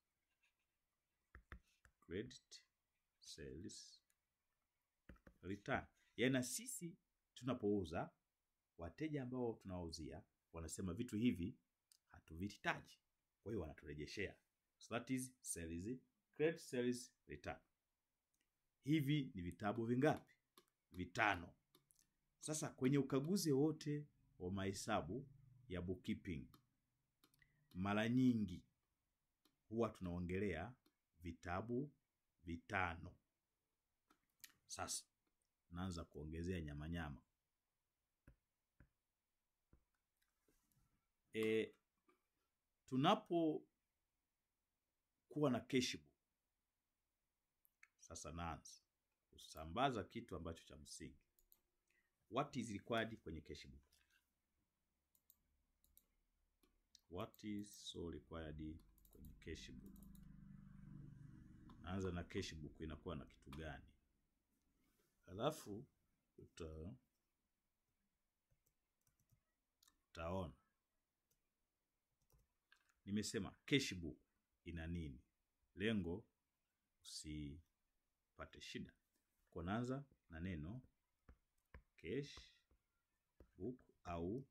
credit sales return. Yaani na sisi tunapouza, wateja ambao tunawauzia wanasema vitu hivi hatuvihitaji, kwa hiyo wanaturejeshea. So that is sales, credit sales return. Hivi ni vitabu vingapi? Vitano. Sasa kwenye ukaguzi wote wa mahesabu ya bookkeeping, mara nyingi huwa tunaongelea vitabu vitano. Sasa naanza kuongezea nyamanyama. E, tunapokuwa na cashbook sasa naanza kusambaza kitu ambacho cha msingi. What is required kwenye cashbook? What is so required kwenye cashbook? Naanza na cashbook inakuwa na kitu gani? Halafu uta utaona nimesema cashbook ina nini. Lengo usipate shida. Kwa naanza na neno cash book au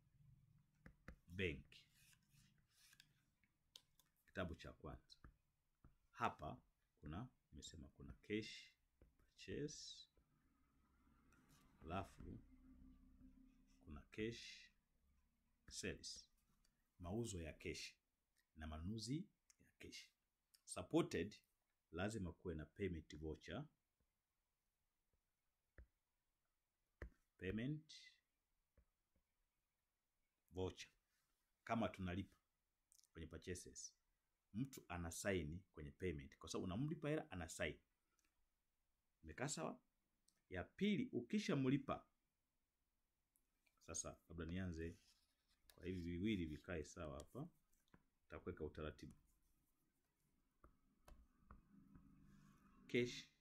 bank. Kitabu cha kwanza hapa kuna nimesema kuna cash purchase, alafu kuna cash sales, mauzo ya cash na manunuzi ya cash. Supported lazima kuwe na payment voucher payment voucher. Kama tunalipa kwenye purchases, mtu ana saini kwenye payment, kwa sababu unamlipa hela, ana saini. Imekaa sawa? Ya pili, ukishamlipa sasa, labda nianze kwa hivi viwili vikae sawa hapa, takuweka utaratibu cash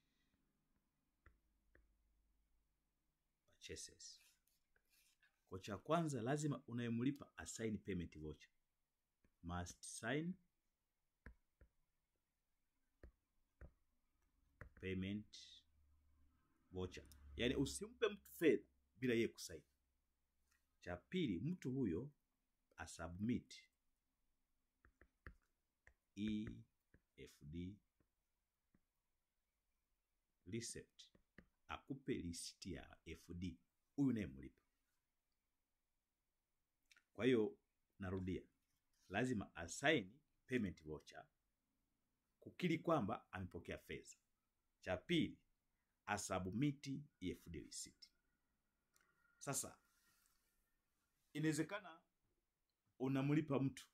purchases. Kwa cha kwanza lazima unayemlipa asign payment voucher. Must sign payment voucher. Yaani usimpe mtu fedha bila yeye kusaini. Cha pili mtu huyo asubmit EFD receipt akupe listi ya FD huyu unayemlipa. Kwa hiyo narudia, lazima asaini payment voucher kukiri kwamba amepokea fedha. Cha pili asubmiti EFD receipt. Sasa inawezekana unamlipa mtu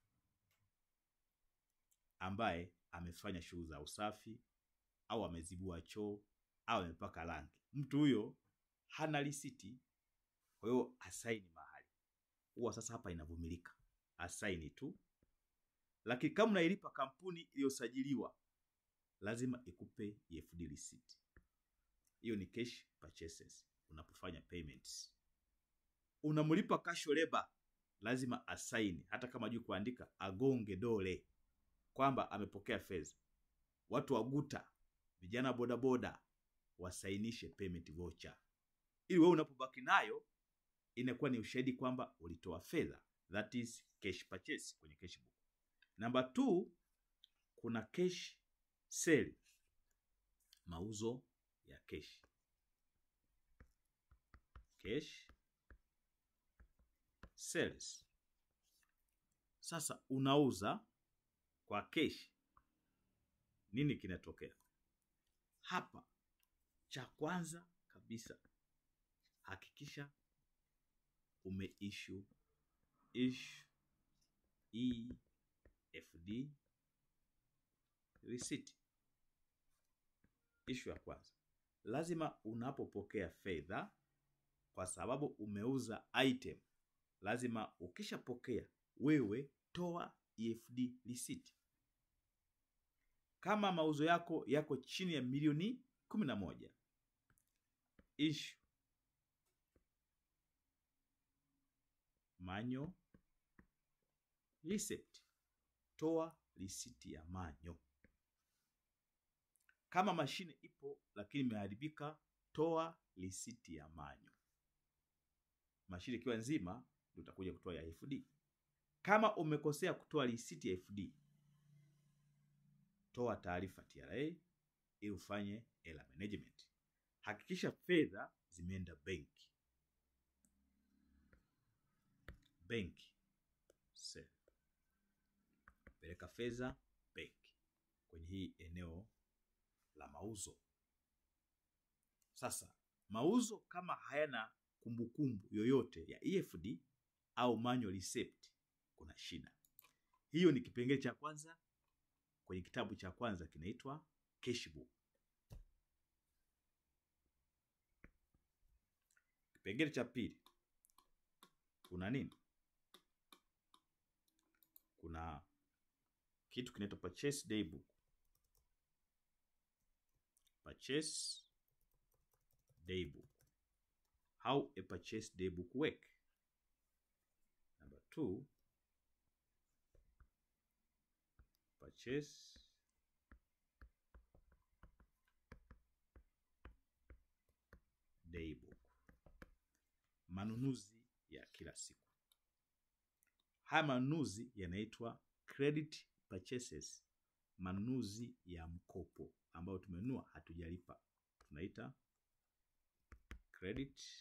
ambaye amefanya shughuli za usafi au amezibua choo au amepaka rangi. Mtu huyo hana risiti, kwa hiyo asaini mahali huwa. Sasa hapa inavumilika, asaini tu. Lakini kama unailipa kampuni iliyosajiliwa, lazima ikupe EFD receipt. Hiyo ni cash purchases. Unapofanya payments, unamlipa cash labor, lazima asaini, hata kama juu kuandika agonge dole kwamba amepokea fedha. Watu wa guta, vijana bodaboda wasainishe payment voucher, ili wewe unapobaki nayo inakuwa ni ushahidi kwamba ulitoa fedha, that is cash purchase kwenye cash book. Namba 2 kuna cash sale, mauzo ya cash. Cash sales. Sasa unauza kwa cash nini kinatokea hapa? Cha kwanza kabisa, hakikisha umeissue issue EFD receipt. Issue ya kwanza, lazima unapopokea fedha, kwa sababu umeuza item, lazima ukishapokea wewe toa EFD receipt. Kama mauzo yako yako chini ya milioni kumi na moja issue manyo receipt, toa risiti ya manyo. Kama mashine ipo lakini imeharibika, toa risiti ya manyo. Mashine ikiwa nzima, ndio utakuja kutoa ya FD. Kama umekosea kutoa risiti ya FD, toa taarifa TRA ili ufanye error management. Hakikisha fedha zimeenda benki. Benki sell, peleka fedha benki kwenye hii eneo la mauzo. Sasa mauzo kama hayana kumbukumbu yoyote ya EFD au manual receipt, kuna shida. Hiyo ni kipengele cha kwanza kwenye kitabu cha kwanza kinaitwa cashbook. Kipengele cha pili kuna nini? Kuna kitu kinaitwa purchase daybook. Purchase daybook. How a purchase daybook work. Number two, purchase daybook. Manunuzi ya kila siku. Haya manunuzi yanaitwa credit purchases, manunuzi ya mkopo ambayo tumenunua hatujalipa, tunaita credit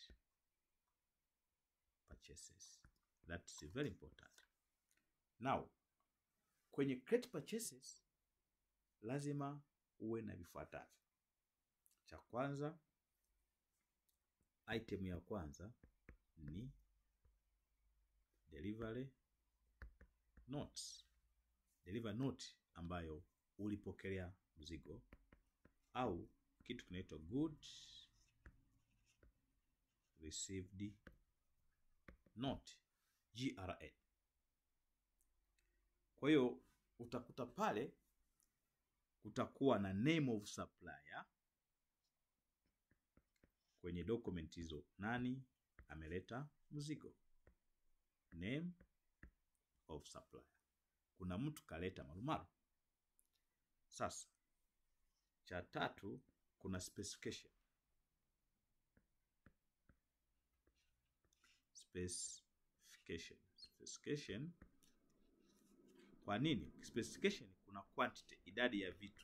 purchases. That's very important. Now, kwenye credit purchases lazima uwe na vifuatavyo. Cha kwanza, item ya kwanza ni delivery notes. Delivery note ambayo ulipokelea mzigo au kitu kinaitwa goods received note GRN. Kwa hiyo utakuta pale kutakuwa na name of supplier kwenye document hizo, nani ameleta mzigo, name of supplier. Kuna mtu kaleta marumaru. Sasa cha tatu kuna specification. Specification. Specification. Kwa nini? Specification kuna quantity, idadi ya vitu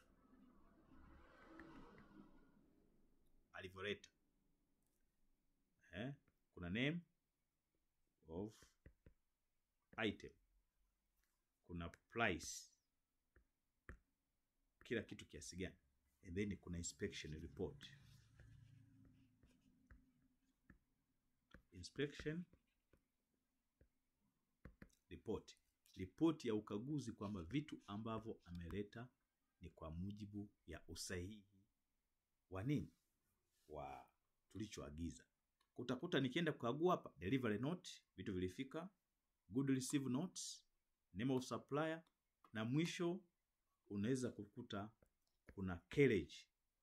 alivyoleta. Eh, kuna name of item, kuna price, kila kitu kiasi gani, and then kuna inspection report. Inspection report, ripoti ya ukaguzi kwamba vitu ambavyo ameleta ni kwa mujibu ya usahihi wa nini, wa tulichoagiza. Utakuta nikienda kukagua hapa, delivery note, vitu vilifika, good receive notes, name of supplier, na mwisho unaweza kukuta kuna carriage,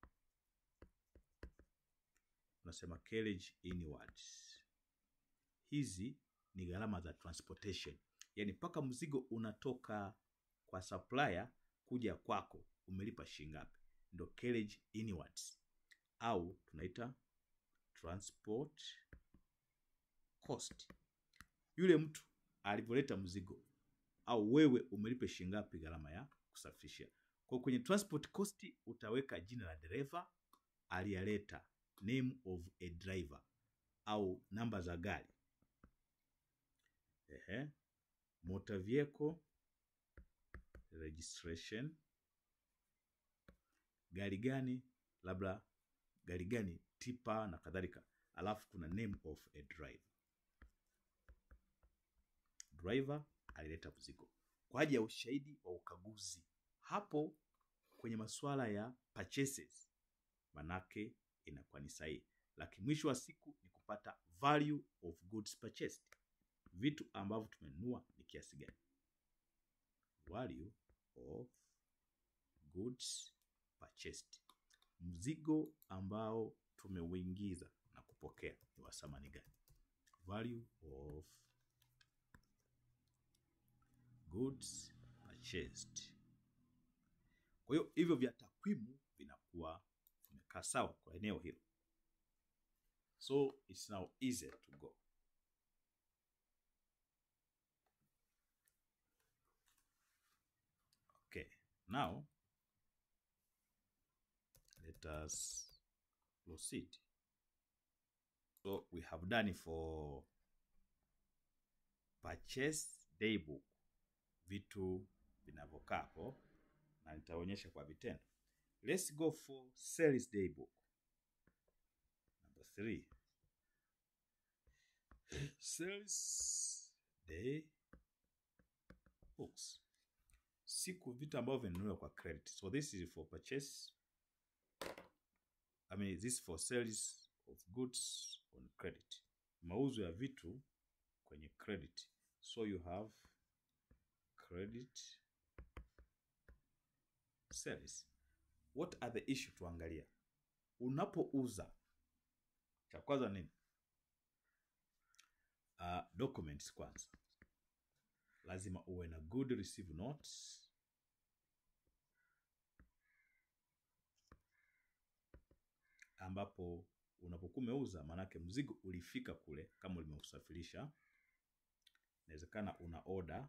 unasema carriage inwards. Hizi ni gharama za transportation, yaani mpaka mzigo unatoka kwa supplier kuja kwako umelipa shilingi ngapi, ndo carriage inwards, au tunaita transport cost. Yule mtu alivyoleta mzigo au wewe umelipa shilingi ngapi gharama ya kusafirishia. Kwa kwenye transport cost utaweka jina la dereva aliyaleta, name of a driver au namba za gari. Ehe, motor vehicle registration gari gani, labda gari gani, tipa na kadhalika, alafu kuna name of a driver. Driver alileta mzigo kwa ajili ya ushahidi wa ukaguzi. Hapo kwenye masuala ya purchases, manake inakuwa ni sahihi, lakini mwisho wa siku ni kupata value of goods purchased, vitu ambavyo tumenunua ni kiasi gani. Value of goods purchased, mzigo ambao tumeuingiza na kupokea ni wa thamani gani? Value of goods purchased. Kwa hiyo hivyo vya takwimu vinakuwa vimekaa sawa kwa eneo hilo, so it's now easy to go. Okay, now let us proceed. So we have done it for purchase daybook, vitu vinavyokaa hapo na nitaonyesha kwa vitendo. Let's go for sales daybook. Number three. Sales day books. Siku vitu ambavyo vimenunuliwa kwa credit. So this is for purchase. I mean this is for sales of goods on credit. Mauzo ya vitu kwenye credit. So you have credit sales. What are the issue tuangalia? Unapouza cha kwanza nini? Uh, documents kwanza, lazima uwe na good receive notes, ambapo unapokuwa umeuza, maanake mzigo ulifika kule, kama ulimeusafirisha, inawezekana una order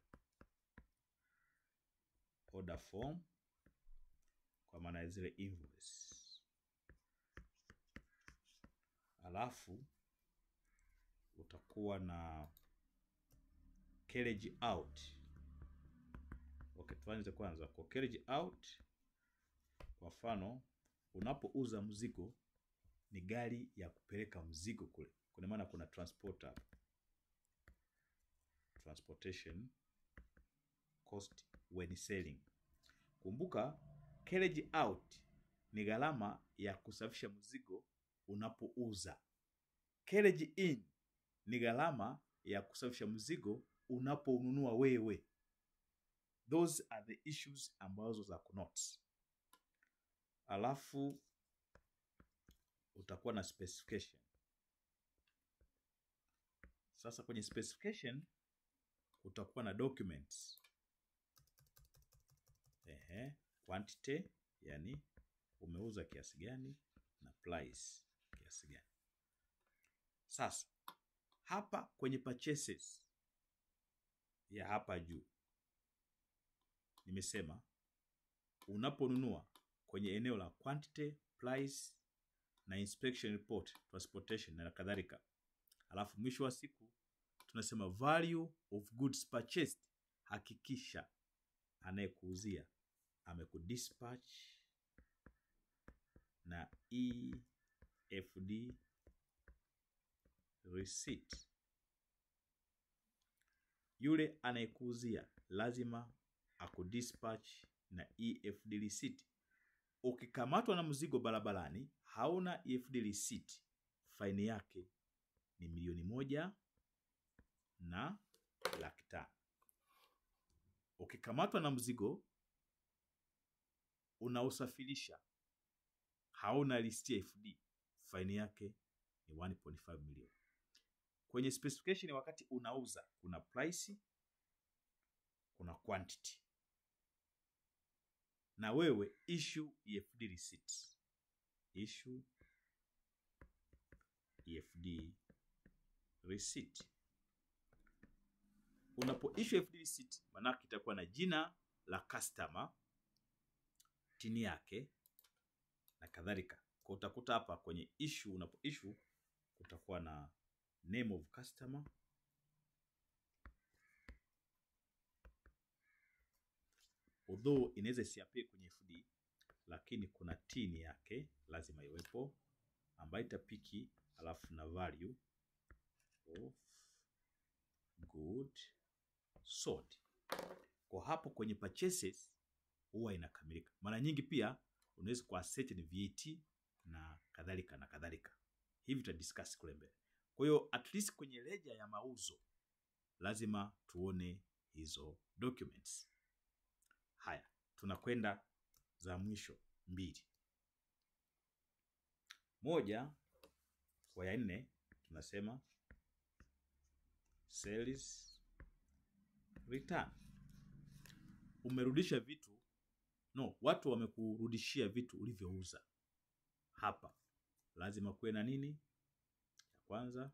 order form kwa maana ya zile invoice, alafu utakuwa na carriage out. Okay, tuanze kwanza kwa carriage out. Kwa mfano, unapouza mzigo ni gari ya kupeleka mzigo kule, kuna maana kuna transporter hapa, transportation cost when selling. Kumbuka carriage out ni gharama ya kusafisha mzigo unapouza. Carriage in ni gharama ya kusafisha mzigo unapoununua wewe. Those are the issues ambazo za kunote. Alafu utakuwa na specification. Sasa kwenye specification utakuwa na documents. Ehe, quantity yani umeuza kiasi gani na price kiasi gani. Sasa hapa kwenye purchases ya hapa juu nimesema unaponunua kwenye eneo la quantity, price na inspection report, transportation na kadhalika, alafu mwisho wa siku tunasema value of goods purchased. Hakikisha anayekuuzia amekudispatch na EFD receipt. Yule anayekuuzia lazima akudispatch na EFD receipt. Ukikamatwa na mzigo barabarani hauna EFD receipt, faini yake ni milioni moja na laki tano. Ukikamatwa na mzigo unausafirisha hauna listi ya EFD, faini yake ni 1.5 milioni. Kwenye specification, wakati unauza kuna price, kuna quantity, na wewe issue EFD receipt, issue EFD receipt. Unapo issue EFD receipt, manake itakuwa na jina la customer, tini yake na kadhalika. Kwa utakuta hapa kwenye issue, unapo issue kutakuwa na name of customer, although inaweza isiapie kwenye FD, lakini kuna tini yake lazima iwepo, ambayo itapiki alafu na value of good sold. Kwa hapo kwenye purchases huwa inakamilika. Mara nyingi pia unaweza kuassert ni VAT na kadhalika na kadhalika. Hivi tutadiscuss kule mbele. Kwa hiyo at least kwenye ledger ya mauzo lazima tuone hizo documents. Haya, tunakwenda za mwisho mbili. Moja kwa ya nne tunasema sales return. Umerudisha vitu no, watu wamekurudishia vitu ulivyouza. Hapa lazima kuwe na nini? Ya kwanza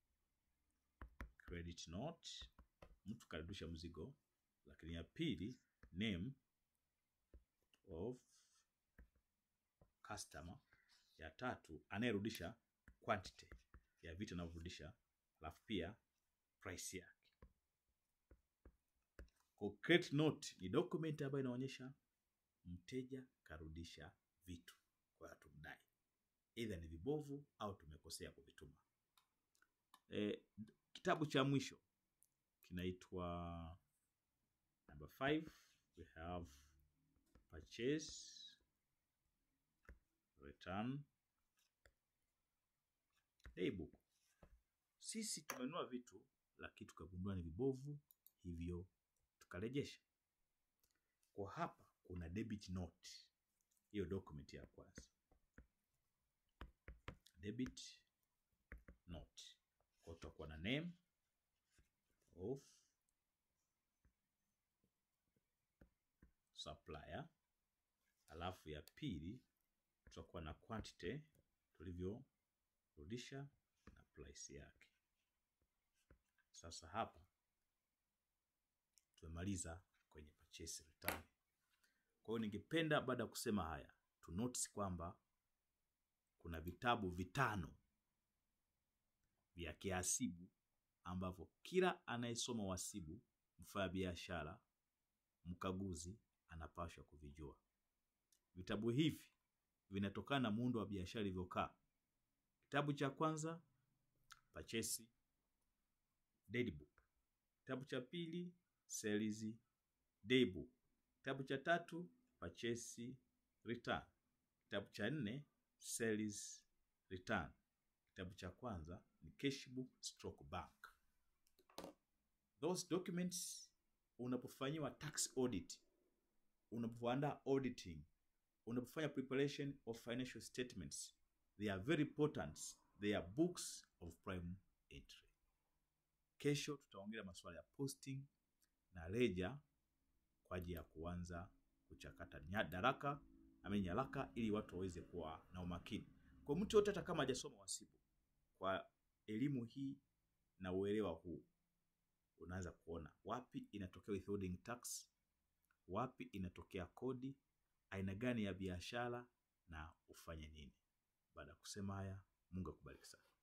credit note, mtu karudisha mzigo, lakini ya pili name of customer, ya tatu anayerudisha quantity ya vitu anavyorudisha, alafu pia price yake. Kwa credit note ni document ambayo inaonyesha mteja karudisha vitu kwa hatumdai, either ni vibovu au tumekosea kuvituma. E, kitabu cha mwisho kinaitwa number 5 we have purchase return daybook. Sisi tumenunua vitu lakini tukagundua ni vibovu, hivyo tukarejesha. Kwa hapa kuna debit note, hiyo document ya kwanza, debit note. Kwa tutakuwa na name of supplier, alafu ya pili tutakuwa na quantity tulivyorudisha na price yake. Sasa hapa tumemaliza kwenye purchase return. Kwa hiyo ningependa baada ya kusema haya tu notice kwamba kuna vitabu vitano vya kihasibu ambavyo kila anayesoma uhasibu, mfanya biashara, mkaguzi anapaswa kuvijua. Vitabu hivi vinatokana na muundo wa biashara ilivyokaa. Kitabu cha kwanza purchase daybook, kitabu cha pili sales daybook, kitabu cha tatu purchase return, kitabu cha nne sales return, kitabu cha kwanza ni cash book stroke bank. Those documents unapofanyiwa tax audit, unapoandaa auditing, unapofanya preparation of financial statements, they are very important. They are books of prime entry. Kesho tutaongelea masuala ya posting na ledger kwa ajili ya kuanza kuchakata nyaraka ama nyaraka ili watu waweze kuwa na umakini. Kwa mtu yote hata kama hajasoma uhasibu, kwa elimu hii na uelewa huu unaanza kuona wapi inatokea withholding tax, wapi inatokea kodi, aina gani ya biashara na ufanye nini. Baada ya kusema haya, Mungu akubariki sana.